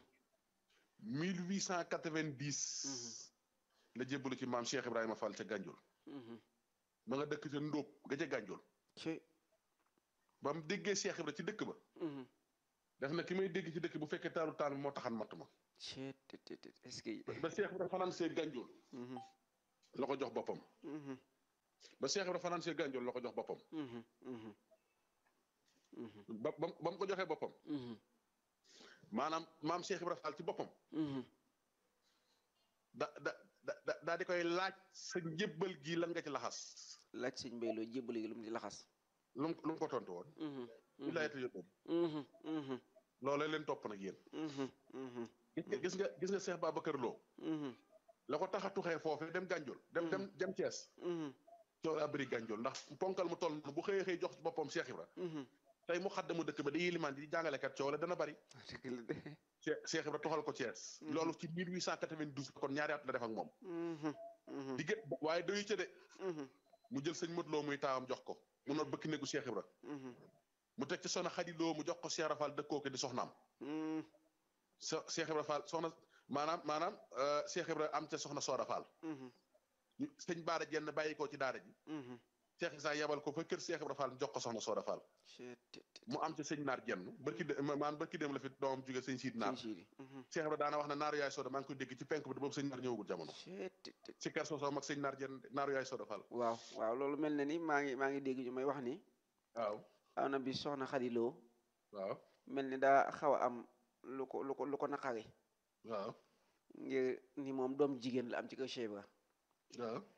1890 la jébbalu ci maam Cheikh Ibrahima Fall ca Gànjool mhm. ma nga dëkk ca Ndóob ga ca Gànjool ci ba mu déggee Cheikh Ibra ci dëkk ba mhm. def na ki may dégg ci dëkk bu fekkee taalu taan bi moo taxan matt ma Cee tit tit tit. est-ce que ba Cheikh Ibra fanaan see Gànjool Mhm, la ko jox boppam mhm, ba Cheikh Ibra fanaan see Gànjool la ko jox boppam mhm, mhm, mhm, ba ba ba mu ko joxee boppam mhm, maanaam maam Cheikh Ibra Fall ci boppam mhm. da da da da- daa di koy laaj sa njébbal gi lan nga ci laxas laaj sëñ Mbay Lo jébbal gi lu mu di laxas lu mu lu mu ko tontu woon Mhm, ñu laaj la yóbbu mhm, mhm, loolee leen topp nag yéen mhm, mhm, gis nga gis nga gis nga Cheikh Babacar Lo mhm, la ko tax a tuxee foofu dem Gànjool dem dem dem Thiès mhm, coow laa bëri Gànjool ndax ponkal mu toll noonu bu xëyee xëy jox ci boppam Cheikh Ibra mhm. tey mu xaddamu dëkk ba di yilimaan di jàngalekat coow la dana bëri dëgg la de. Cheikh Cheikh Ibra toxal ko Thiès Mhm. loolu ci 1892 kon ñaari at la def ak moom Mhm, mhm, digg waaye doyu ca de mhm, mu jël sëñ Modou Lo muy taawam jox ko mu noot bëkk néegu Cheikh Ibra mhm, mu teg ci soxna Xadi Lo mu jox ko Cheikh Ibra Fall dëkkoo ko di soxnaam mhm, so Cheikh Ibra Fall soxna maanaam maanaam euh, Cheikh Ibra am ca soxna Sooda Fall mhm, ñu sëñ Baara jenn bàyyi ko ci daara ji mhm. Cheikh Issa yebal ko fa kër Cheikh Ibra Fall jox ko soxna Sooda Fall Cee tit tit. mu am ca sëñ Naar jenn barki de maanaam barki dem la fi doomam jóge sëñ Siid Naar Sëñ Siidi. Mhm. Cheikh Ibra daana wax ne naaru yaay Sooda maa ngi koy dégg ci penk bi de boobu sëñ Naar ñëwagul jamono Cee tit tit. si kër soosoo mag sëñ Naar jenn naaru yaay Sooda Fall waaw waaw loolu mel na ni maa ngi maa ngi dégg ñu may wax ni waaw am na bi soxna Xadi Lo waaw mel ni daa xaw a am lu ko lu ko lu ko naqari waaw ngir ni moom doom jigéen la am ci kër Cheikh Ibra waaw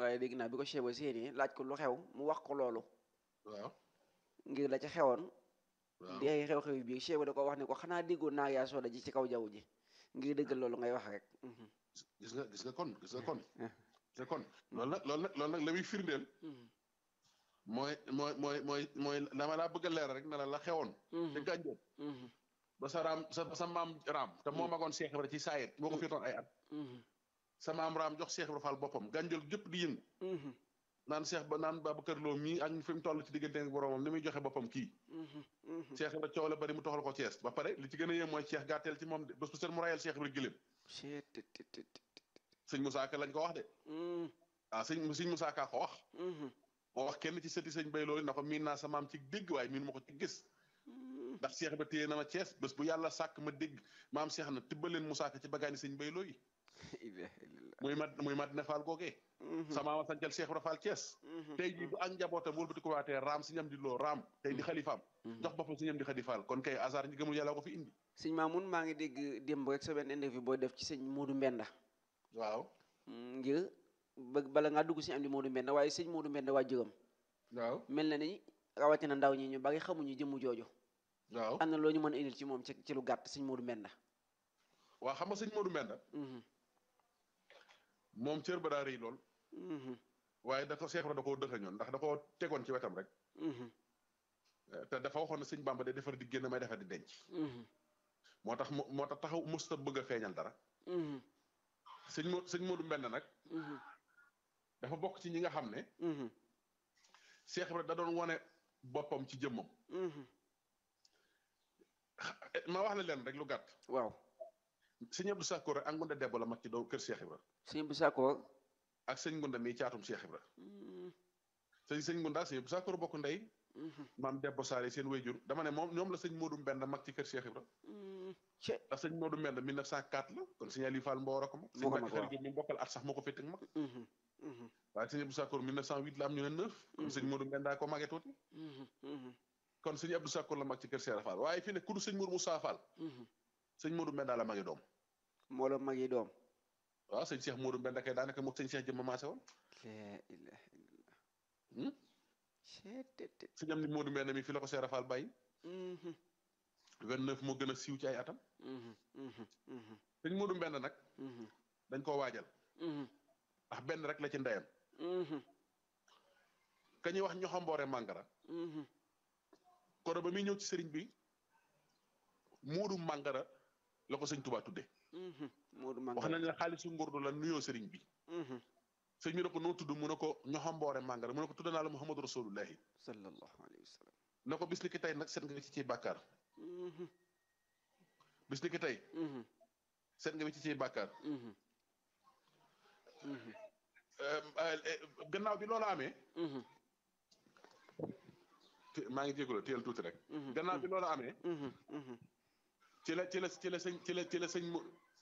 waaye dégg naa bi ko Cheikh ba séenee laaj ko lu xew mu wax ko loolu waaw ngir la ca xewoon waaw di ay xew-xew yi biir Cheikh ba da ko wax ne ko xanaa déggoon naa yaa sooda ji ci kaw jaww ji ngir dëggal loolu ngay wax rek Mhm, gis nga gis nga kon gis nga kon eh. gis nga kon loolu nag loolu nag loolu nag la muy firndeel mhm, mooy mooy mooy mooy mooy dama laa bëgg a leeral rek ne la la xewoon te mhm, gànjoon mhm, ba sa raam sa sa maam raam te moo magoon Cheikh Ibra ci saayet moo ko féetoon ay at mhm, sa maam raam jox Cheikh Ibra Fall boppam gànjool gépp di yëngu mhm, naan Cheikh ba naan Babacar Lo mii ak fi mu toll ci diggante ak boromam ni muy joxe boppam kii mhm, mhm. Cheikh Ibra coow la bari mu toxal ko Thiès ba pare li ci gën a yéem mooy Cheikh gàtteel ci moom de bés bu set mu rayal Cheikh Ibra gëléem Cheikh tit, tit, tit, tit. sëñ Moussa Ka lañ ko wax de Mhm, ah sëñ sëñ Moussa Ka ko wax mhm, moo wax kenn ci sëti sëñ bay loolu na ko miin naa sa maam ci dégg waaye miin ma ko ci gis mhm. ndax Cheikh ba téye na ma Thiès bés bu yàlla sàkk ma dégg maam Cheikh na tibbaleen Moussa Ka ci bagaani sëñ bay looyi Ilaha illallah. muy mat muy mat ne Fall googee Mhm, sa maama sancal Cheikh Ibra Fall Thiès mhm, tey jii bu ak njabootam wëlbati ko waatee raam si ñam di loo raam tey di xalifaam mhm. jox boppam si ñam di xadi Fall kon kay hasard ñi gëmul yàlla ko fi indi sëñ Mamoun maa ngi dégg démb rek sa benn interview booy def ci sëñ Modou Mbenda waaw Mm, ngir bëgg bala ngaa dugg si am di Modou Mbenda waaye sëñ Modou Mbenda waa juróom waaw mel na ni rawatina ndaw ñi ñu bari xamuñu jëmm jooju waaw am na loo ñu mën a indil ci moom ci ci lu gàtt sëñ Modou Mbenda waaw xam nga sëñ Modou Mbenda Mhm, moom cër ba daa rëy lool mhm, waaye da ko Cheikh Ibra da koo dëxañoon ndax da koo tegoon ci wetam rek mhm, te dafa waxoon ne sëñ Bamba day defar di génn may defar di denc mhm, moo tax mu moo tax taxaw musta bëgg a feeñal dara mhm, sëñ Mo sëñ Modou Mbenda nag mhm, dafa bokk ci ñi nga xam ne mhm, Cheikh Ibra da doon wane boppam ci jëmmam mhm. ma wax la leen rek lu gàtt waaw sëñ Abdou Sakkoor rek ak Ngunda Debbo la mag ci doom kër Cheikh Ibra sëñ bu Sakkoor ak sëñ Ngunda mii caatum Cheikh Ibra Mhm, sëñ sëñ Ngunda ak sëñ Abdou Sakkoor bokk ndey mhm, maam Debbo Saare seen wayjur dama ne moom ñoom la sëñ Modou Mbenda mag ci kër Cheikh Ibra mhm. ce ndax sëñ Modou Mbenda 1904 la kon sëñ Aliou Fall Mboor a ko mag sëñ Moo ko Mbacke mag, waaw. Xarit mi bokkal at sax moo ko féete ak mag Mhm, mhm, waaye sëñ Abdou Sakkoor 1908 la am ñu ne 9 kon sëñ Modou Mbenda ko magee tuuti mhm, mhm, kon sëñ Abdou Sakkoor la mag ci kër Cheikh Fall waaye fii ne ku du sëñ Modou Moussa Fall mhm. sëñ Modou Mbenda la magee doom moo la mag yi doom waaw sëñ Cheikh Modou Mbenda kay daanaka moog sëñ Cheikh jëmma maase woon la ilaha illallah Hmm? ce tit, tit. sëñ am ni Modou Mbenda mi fii la ko Cheikh Fall bàyyi Mhm, 29 moo gën a siiw ci ay atam mhm, mhm, mhm, sëñ Modou Mbenda nag mhm, dañ koo waajal mhm, ndax benn rek la ci ndeyam mhm, ka ñuy wax ñoxamboore màngara mhm. kono ba muy ñëw ci sëriñ bi Modou màngara la ko sëñ Touba tudde Mhm, Modou wax Mangara nañ ne xaalisu ngurdu la nuyoo sëriñ bi Mhm, sëñ bi ne ko noo tudd mu ne ko ñoxamboore màngara mu ne ko tudd naa la Muhammadu Rasulullahi sallallahu alayhi wa sallam ne ko bis ni ki tey nag seet nga ci ciy bàkkaar Mhm, bis ni ki tey mhm, seet nga ci ciy bàkkaar mhm, mhm, Euh, euh, gannaaw bi loola amee mhm, te- maa ngi jégalu teel tuuti rek mhm, gannaaw bi loola amee mhm, mhm. ci la ci la ci la sëñ ci la ci la sëñ mu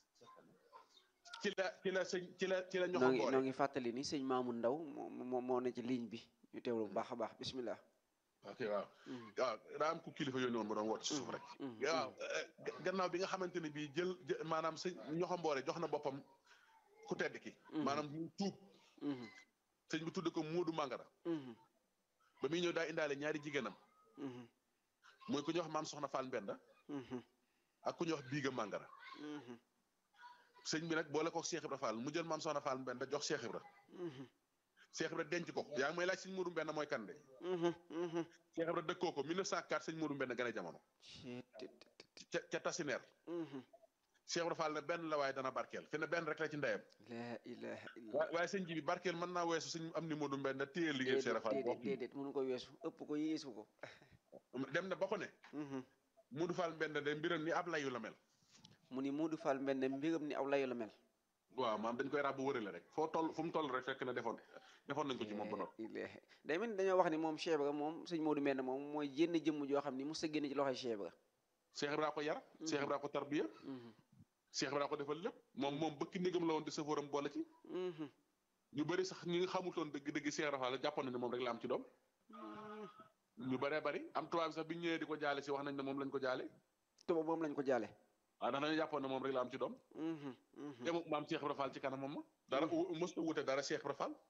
ci la ci la sëñ ci la ci la noo ngi ñoxamboore noo ngi fàttali ni sëñ Maamu Ndaw moo moo moo ne ci ligne bi ñu teewlu bu baax a baax bismillah ok waaw Mhm, waaw daa am ku kilifa yónni woon mu doon woote ci suuf rek mhm, waaw eh, ga- gannaaw bi nga xamante ne bii jël jë- maanaam sëñ ñoxamboore jox na boppam ku tedd ki Mhm. maanaam mu tuub mhm, sëñ bi tudde ko Moodu Mangara mhm, ba muy ñëw daa indaale ñaari jigéenam mhm, mooy ku ñuy wax maam Soxna Fall Mbenda mhm, ak ku ñuy wax Biiga Mangara mhm, sëñ bi nag boole ko Cheikh Ibra Fall mu jël maam Soxna Fall Mbenda jox Cheikh Ibra mhm, Cheikh Ibra denc ko yaa ngi may laaj sëñ Moodu Mbenda mooy kan de mhm, mhm. Cheikh Ibra dëkkoo ko 1904 sëñ Moodu Mbenda gane jamono Cee tit, tit, tit. ca ca Tasineer Mhm. Cheikh Ibra Fall ne benn la waaye dana barkeel fi ne benn rek la ci ndeyam la ilaha illallah waaye waaye sëñ ji bi barkeel mën naa weesu sëñ am ni Moodu Mbenda téye liggéey Cheikh Ibra Fall déedéet déedéet mënu ko weesu ëpp ko yéesu ko dem na ba ko ne Mhm. Moodu Fall Mbenda de mbiram ni ab layu la mel mu ni Modou Fall mel ne mbiram ni aw layu la mel waaw maam dañ koy ràbb wërale rek foo toll fu mu toll rek fekk na defoon defoon nañ ko ci moom ba noppi ilaha day mel ni dañoo wax ni moom Cheikh Ibra moom sëñ Modou Mbène moom mooy jénn jëmm joo xam ni mu sa génn ci loxoy Cheikh Ibra Cheikh Ibra ko yar Cheikh Ibra ko tarbiya Mhm. Cheikh Ibra ko defal lépp moom moom bëkk négam la woon di safóoram boole ci Mhm. ñu bëri sax ñi nga xamutoon dëgg dëgg Cheikh Ibra Fall jàppoon na ne moom rek la am ci doom ñu bëree bëri am tubaab bi sax bi ñu ñëwee di ko jaale si wax nañ ne moom lañ ko jaale tuba moom lañ ko jaale waaw ndax dañu jàppoon ne moom rek la am ci doom Mhm. Mhm. te mu maam Cheikh Ibra Fall ci kanam moom ma dara mos na wute dara Cheikh Ibra Fall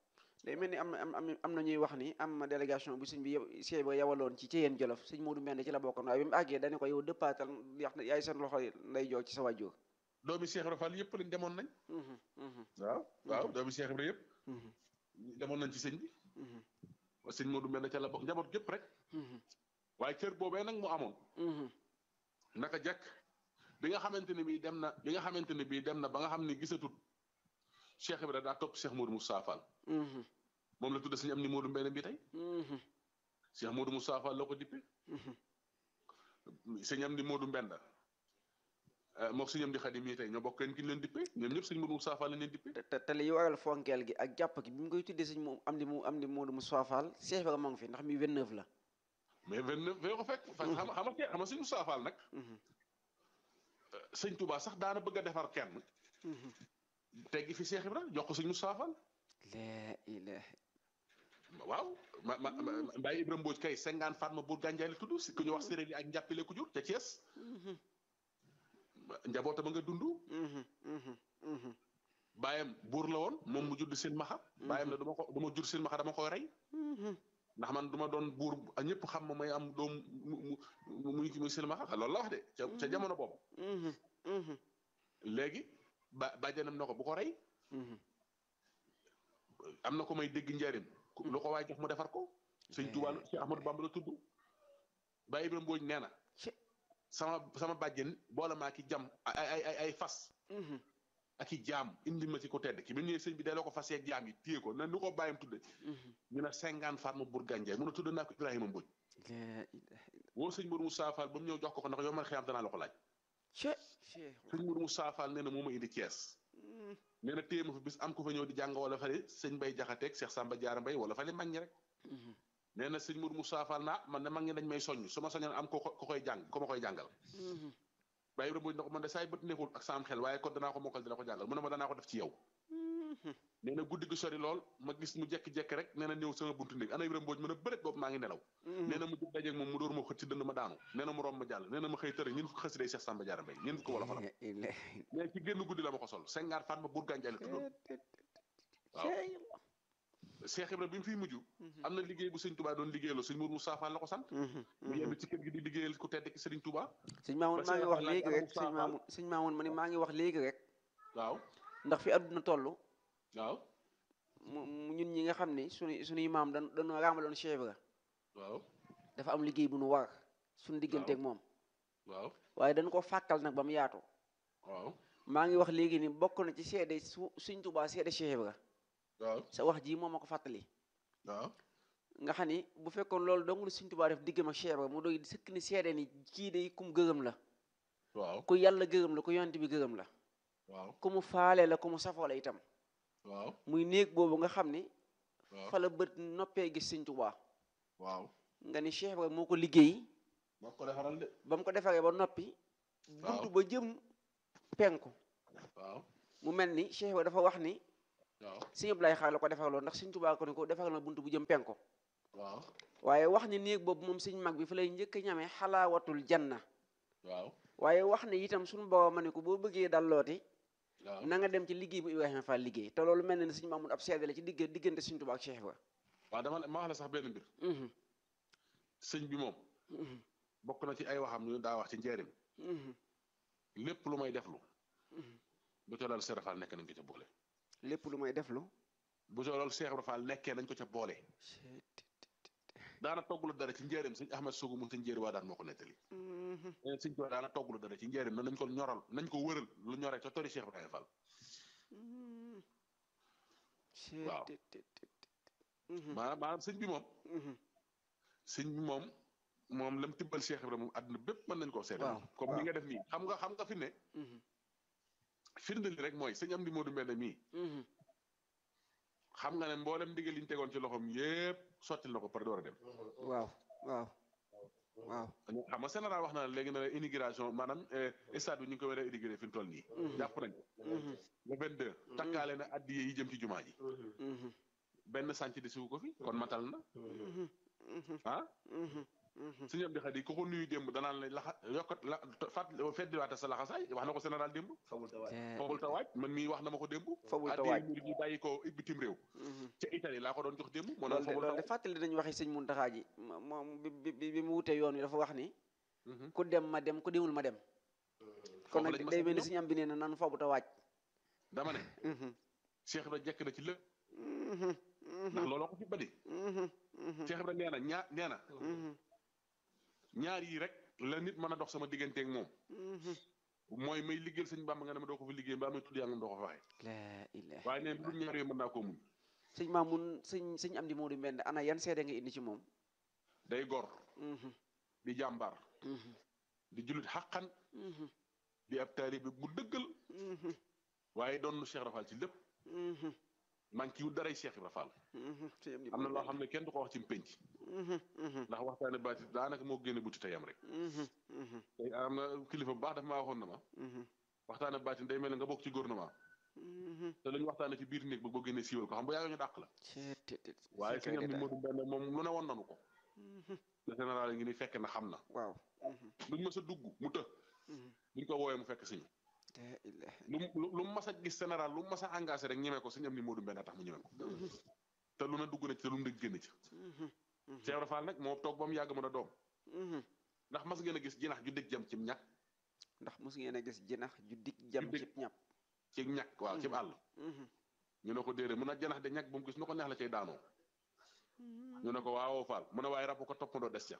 day mel ni am na am am am na ñuy wax ni am na délégation bu sëñ bi yeb- Cheikh Ibra yawaloon ci Ceyeen Jolof sëñ Moodu Mbend ci la bokkoon waaye bi mu àggee dañu ko yow dëppaatal yax na yaay seen loxo nday joor ci sa wàjjoor doomi Cheikh Ibra Fall yëpp lañ demoon nañ Mhm, mhm, waaw waaw doomi Cheikh Ibra yëpp mhm, demoon nañ ci sëñ bi mhm, sëñ Modou Mbend ca la bokk njaboot gépp rek mhm, waaye cër boobee nag mu amoon mhm, naka jekk bi nga xamante ne bii dem na bi nga xamante ne bii dem na ba nga xam ne gisatut Cheikh Ibra daa topp Cheikh Modou Moussa Fall mhm, moom la tudde sëñ am ni Modou Mbend bi tey mhm, Cheikh Modou Moussa Fall la ko dippe mhm. sëñ am ni Modou Mbend mook sëñ am di Xadim yi tey ñoo bokk kenn ki ñu leen dippe ñoom ñëpp sëñ Modou Moussa Fall lañ leen dippe te te te li waral fonkeel gi ak jàpp gi bi mu koy tuddee sëñ moom am di mu am di Moodu Moussa Fall Cheikh Ibra moo ngi fi ndax mi 29 la mais vingt neuf fee ko fekk xam xam xam nga sëñ Moussa Fall nag Mhm, sëñ Touba sax daana bëgg a defar kenn mhm. teggi fi Cheikh Ibra jox ko sëñ Moussa Fall laa ilaaha waaw ma ma ma- Mbaye Ibrahima Mbodj kay cinquante Fatma Bour Gandiaye la tudd si ku ñu wax séréer yi ak njàppile ku jur ca Thiès Mhm, njabootam a nga dund mhm, mhm, mhm, baayam buur la woon moom mu judd seen maxa baayam la du ma ko du ma jur seen maxa dama koy rey mhm. ndax man du ma doon buur a ñëpp xam ma may am doom mu mu mu muy muy seen maxa loolu la wax de ca ca jamono boobu Mhm, mhm, léegi ba bàjjanam na ko bu ko rey mhm. am na ko may dégg njariñ ku- lu ko waay jox mu defar ko sëñ Tuubaa la Cheikh Ahmadou Bamba la tudd Baye Ibrahima Mbodj nee na Ci- sama sama bàjjen boole maa ki jam ay ay ay ay fas Mhm, ak i jaam indi ma ci ko tedd ki bi ñëwee sëñ bi delloo ko fas yeeg jaam yi téye ko na nu ko bàyyam tudde mhm. ñu ne cinquante Fatma Bour Gandiaye mun a tudde naa ko Ibrahima Mbodj laa ilaaha woo sëñ Mourou Moussa Fall ba mu ñëw jox ko ko ndax yow man xiyam danaa la ko laaj Che Cheikh sëñ Mourou Moussa Fall nee na moo ma indi Thiès Mhm, nee na téye ma fa bis am ko fa ñëw di jàng wala fale sëñ Bay Jaxateeg Cheikh Samba Diarra Mbay wala fale mag ñi rek mhm, nee na sëñ Mourou Moussa Fall naa man de mag ñi dañ may soññ su ma soñoon am ko ko koy jàng ko ma koy jàngal mhm, Baye Ibrahima Mbodj na ko man de saay bët neexul ak saam xel waaye kon danaa ko mokkal dina ko jàngal mu ne ma danaa ko def ci yow mhm. nee na guddi gi sori lool ma gis mu jekki-jekki rek nee na ñëw sama buntu néeg ana Ibrahima Mbodj mën a bëret boobu maa ngi nelaw nee na mu jóg dajeeg moom mu dóor ma xët ci dënd ma daanu nee na mu romb ma jàll nee na ma xëy tëre ñun ko xësi day Cheikh Samba Diarra Mbay ñun ko wala fa Laa ilaaha mais ci génn guddi la ma ko sol cinquante Fatma Bour Gandiaye la tuddoon waaw Cheikh Cheikh Ibrahima bi mu fiy mujj Mhm. am na liggéey bu sëñ Touba doon liggéeyaloo sëñ Mourou Moussa Fall la ko sant Mhm, mu mhm. yenn ci kër gi di liggéeyal ku tedd ki Sëriñ Touba sëñ Maamoun Ba maa ngi Cheikh wax Abdoulaye léegi Abdou rek sëñ Fall. Maamoun sëñ Maamoun ma ni maa ngi wax léegi rek waaw ndax fi àdduna toll waaw mu mu- ñun ñi nga xam ne suñu suñuy maam dañ dañoo raamaloon Cheikh Ibra waaw dafa am liggéey bu nu war suñu digganteeg moom waaw waaye dañ ko fàkkal nag ba mu yaatu waaw maa ngi wax léegi ni bokk na ci seede su suñ Tuubaa seede Cheikh Ibra waaw sa wax ji moom ma ko fàttali waaw nga xam ni bu fekkoon loolu dong la suñ Tuubaa def diggam ak Cheikh Ibra mu doy sëkk ni seede ni kii de kum gërëm la waaw ku yàlla gërëm la ku yonent bi gërëm la waaw ku mu faale la ku mu safoo la itam waaw muy néeg boobu nga xam ni waaw fa la bët noppee gis sëñ Tuubaa waaw nga ni Cheikh Ibra moo ko liggéey moo ko defaral de ba mu ko defaree ba noppi Waaw. buntu ba jëm penku waaw mu mel ni Cheikh Ibra dafa wax ni waaw sëñ Abdoulaye Xaar la ko defaraloon ndax sëñ Tuubaa ko ni ko defaral na buntu bu jëm penku waaw waaye wax ni néeg boobu moom sëñ mag bi fa lay njëkk a ñamee xalaawatul janna waaw waaye wax ne itam suñu borom ma ne ko boo bëggee dallooti waaw na nga dem ci liggéey bu Ibrahima Fall liggéey te loolu mel na ne sëñ Mamoun ab seede la ci digg diggante sëñ Tuubaa ak Cheikh Ibra waaw dama ma wax la sax benn mbir Mhm, sëñ bi moom mhm, bokk na ci ay waxam ñu daa wax ci njëriñ mhm, lépp lu may deflu mhm. bu ca loolu Cheikh Ibra Fall nekk nañ ko ca boole lépp lu may def lu bu ca loolu Cheikh Ibra Fall nekkee nañ ko ca boole daana togglu dara ci njëriñ sëñ Ahmed Sougou mu sëñ njëri waa daan moo ko nettali Mhm, nee na sëñ Tuubaa daana togglu dara ci njëriñ na nañ ko ñoral nañ ko wëral lu ñoree ca tori Cheikh Ibrahima Fall mhm. Waaw. Mhm, maanaam maanaam sëñ bi moom mhm. sëñ bi moom moom lam tibbal Cheikh Ibrahima moom àdduna bépp mën nañ koo seede Waaw, comme ni nga def nii xam nga xam nga fi ne Mhm, firnde li rek mooy sëñ Amdi Modou Mbène mii mhm. xam nga ne mboolem ndigal liñ tegoon ci loxoom yépp sottil na ko par door a dem waaw waaw waaw xam nga général wax na la léegi na la immigration maanaam eh, stade bi ñu ngi ko war a inauguré fi mu toll nii jàpp nañ ko Mhm, le 22 takkaale na addiye yi jëm ci jumaa ji mhm, benn sànc di siwu ko fi kon matal na mhm, mhm, ah mhm, sëñ Amdi Xadi ku ko nuyu démb danaan la laxa yokkat la fat feddiwaate sa laxasaay wax na ko général démb fabul ta waaj man mii wax na ma ko démb Fabul ta addi waaj. murid yi bàyyi ko bitim réew ca Italie laa ko doon jox démb moo loolu naan de fabul ta loolu de waaj fàttali dañu waxi sëñ Muntaxa ji mo- moom bi bi bi bi mu wutee yoon wi dafa wax ni Mhm. ku dem ma dem ku demul ma dem kon foofu nag lañ ma day sant mel ni ñoom. sëñ am bi nee na nan foobu ta waaj dama ne Cheikh Ibra jekk na ci lépp ndax looloo ko fi badi Cheikh Ibra nee na ñaar nee na ñaar yi rek la nit mën a dox sama digganteeg moom mooy may liggéeyal sëñ Bàmba nga ne ma doo ko fi liggéey mbaa may tudd yàlla doo ko fa waxee laa ilaha waaye neen lu dul ñaar yooyu mën naa koo muñ sëñ Maamun sëñ sëñ am di Moodu Mbend ana yan seede nga indi ci moom day gor di jàmbaar di jullit xaqan di ab taalibe bu dëggal waaye doon nu Cheikh Rafal ci lépp manqué wu daray Cheikh Ibra Fall sëñ am di am na Moodu loo xam ne kenn du ko wax ci mpénc ndax waxtaane baati daanaka moo génne buti tayam rek tey am na kilifa bu baax dafa maa waxoon na ma waxtaane baati day mel ne nga bokk ci gouvernement te lu ñu waxtaane ci biir néeg ba boo génnee siiwal ko xam bu yàgg ñu dàq la waaye sëñ am ni Modou Mbend moom lu ne woon nanu ko le général ngi ni fekk na xam na waaw luñ mës a dugg mu të buñ ko woowee mu fekk siñu laa ilaha lu mu lu mu mas a gis général lu mu mas a engagé rek ñemee ko sëñ am ni Modou Mbend a tax mu ñemee ko te lu ne dugg na ci te lu mu dëgg génn ci Cheikh Ibra Fall nag moo toog ba mu yàgg mën a doom ndax mas ngeen a gis jinax ju dëgg jam ci ñàkk ndax mos ngeen a gis jinax ju dig jam dig. cib ñàpp ci ñàkk waaw ci àll ñu ne ko déedéet mun a janax de ñàkk bu mu gis nu ko neex la cay daanoo ñu ne ko waawoo faal mu ne waaye rab ko toppandoo des ca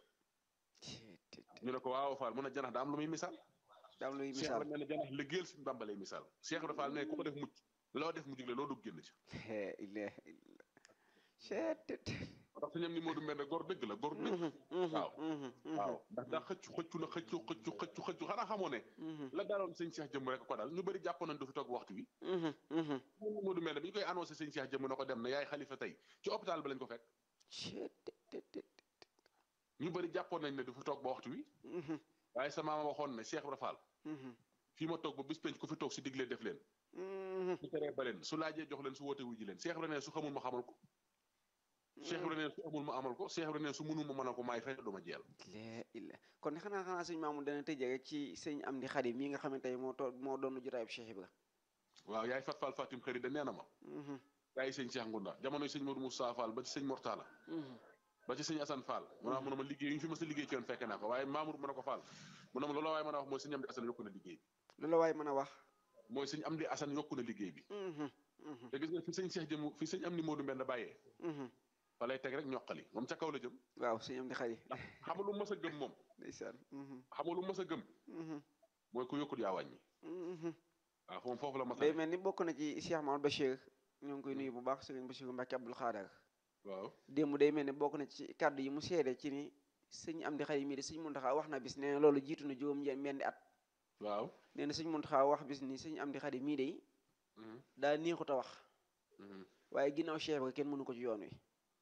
ñu ne ko waawoo faal mu ne janax da am lu muy misaal daam luy Cheikh Ibra misaal nee na janax liggéeyal suñu Bàmba lay misaal Cheikh Ibra Fall ne ku ko def mucc loo def mu jugle loo dugg génn ci laa ilaha illallah ceetet ndax suñu am ni Modou Mbend gor dëgg la gor dëgg waaw waaw ndax daa xëccu xëccu na xëccu xëccu xëccu xëccu xanaa xamoo ne la daaloon sëñ Cheikh jëmm rek ko dal ñu bëri jàpp nañ du fi toog waxtu wi Modou Mbend bi ñu koy annoncé sëñ Cheikh jëmm na ko dem na yaay xalifa tey ci hôpital ba lañ ko fekk ceetet ñu bëri jàppoon nañ ne du fi toog ba waxtu wi waaye sa maama waxoon ne Cheikh Ibra Fall fii ma toog ba bis penc ku fi toog si diglee def leen su teree ba leen su laajee jox leen su woote wuji leen Cheikh Ibra ne su xamul ma xamal ko Cheikh Ibra ne su amul ma amal ko Cheikh Ibra ne su mënul ma mënal ko maay fay du ma jeel laa ilaha kon ne xanaa xanaa sëñ Maamun dana tëjee rek ci sëñ Amdi Xadi mii nga xamante ne moo too moo doon jotaayub Cheikh Ibra waaw yaay fat Fall Fatim xëri da nee na ma yaay sëñ Cheikh Ngunda jamonoy sëñ Modou Moussa Fall ba ci sëñ Mortala ba ci sëñ Assane Fall mu naa mu ne ma liggéey yu ñu fi mës a liggéey ci yoon fekk naa ko waaye Mamour mu ne ko Fall mu ne ma loolu waaye mën a wax mooy sëñ Amdi Assane yokku na liggéey bi loolu waaye mën a wax mooy sëñ Amdi Assane yokku na liggéey bi te gis nga fi sëñ Cheikh jëm fi sëñ Amdi Modou Mbend bàyyee fa lay teg rek ñoqali moom ca kaw la jëm waaw sëñ Amdi Xadi xam nga lu mës a gëm moom ndeysaan xam nga lu mës a gëm mooy ku yokkut yaa wàññi waaw moom foofu la mas a day ne mel ni bokk na ci Cheikh Mamadou Bachir ñoo ngi koy nuyu bu baax sëriñ Bachir Mbacke Abdoul Khadar waaw démb day mel ni bokk na ci kàddu yi mu seede ci ni sëñ Amdi Xadi mii de sëñ Muntaxa wax na bis nee na loolu jiitu na juróom ñe- benn at waaw nee na sëñ Muntaxa wax bis ni sëñ Amdi Xadi mii de daa neexut a wax waaye ginnaaw Cheikh Ibra kenn mënu ko ci yoon wi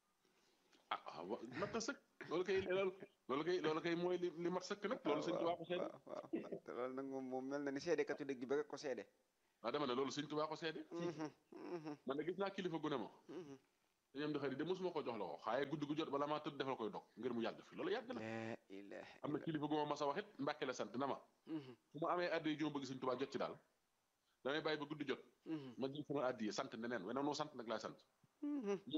ah ah wa- mat na sëkk loolu kay loolu loolu kay loolu kay mooy li li mat sëkk nag loolu sëñ Tuubaa ko seede waaw waaw te loolu nag moom moom mel na ni seedekatu dëgg bi rek ko seede waaw dama ne loolu sëñ Tuubaa ko seede man de gis naa kilifa gu ne ma dañu am di xarit de mosuma ko jox la ko xaaye guddi gu jot bala maa tëdd defal koy dog ngir mu yàgg fi loolu yàgg na la ilaha am na kilifa gu ma mas a wax it Mbàkke la sant na ma fu ma amee addi yi ju ma bëgg sëñ Tuubaa jot ci daal damay bàyyi ba guddi jot ma jël sama addi yi sant neneen weneen noo sant nag laay sant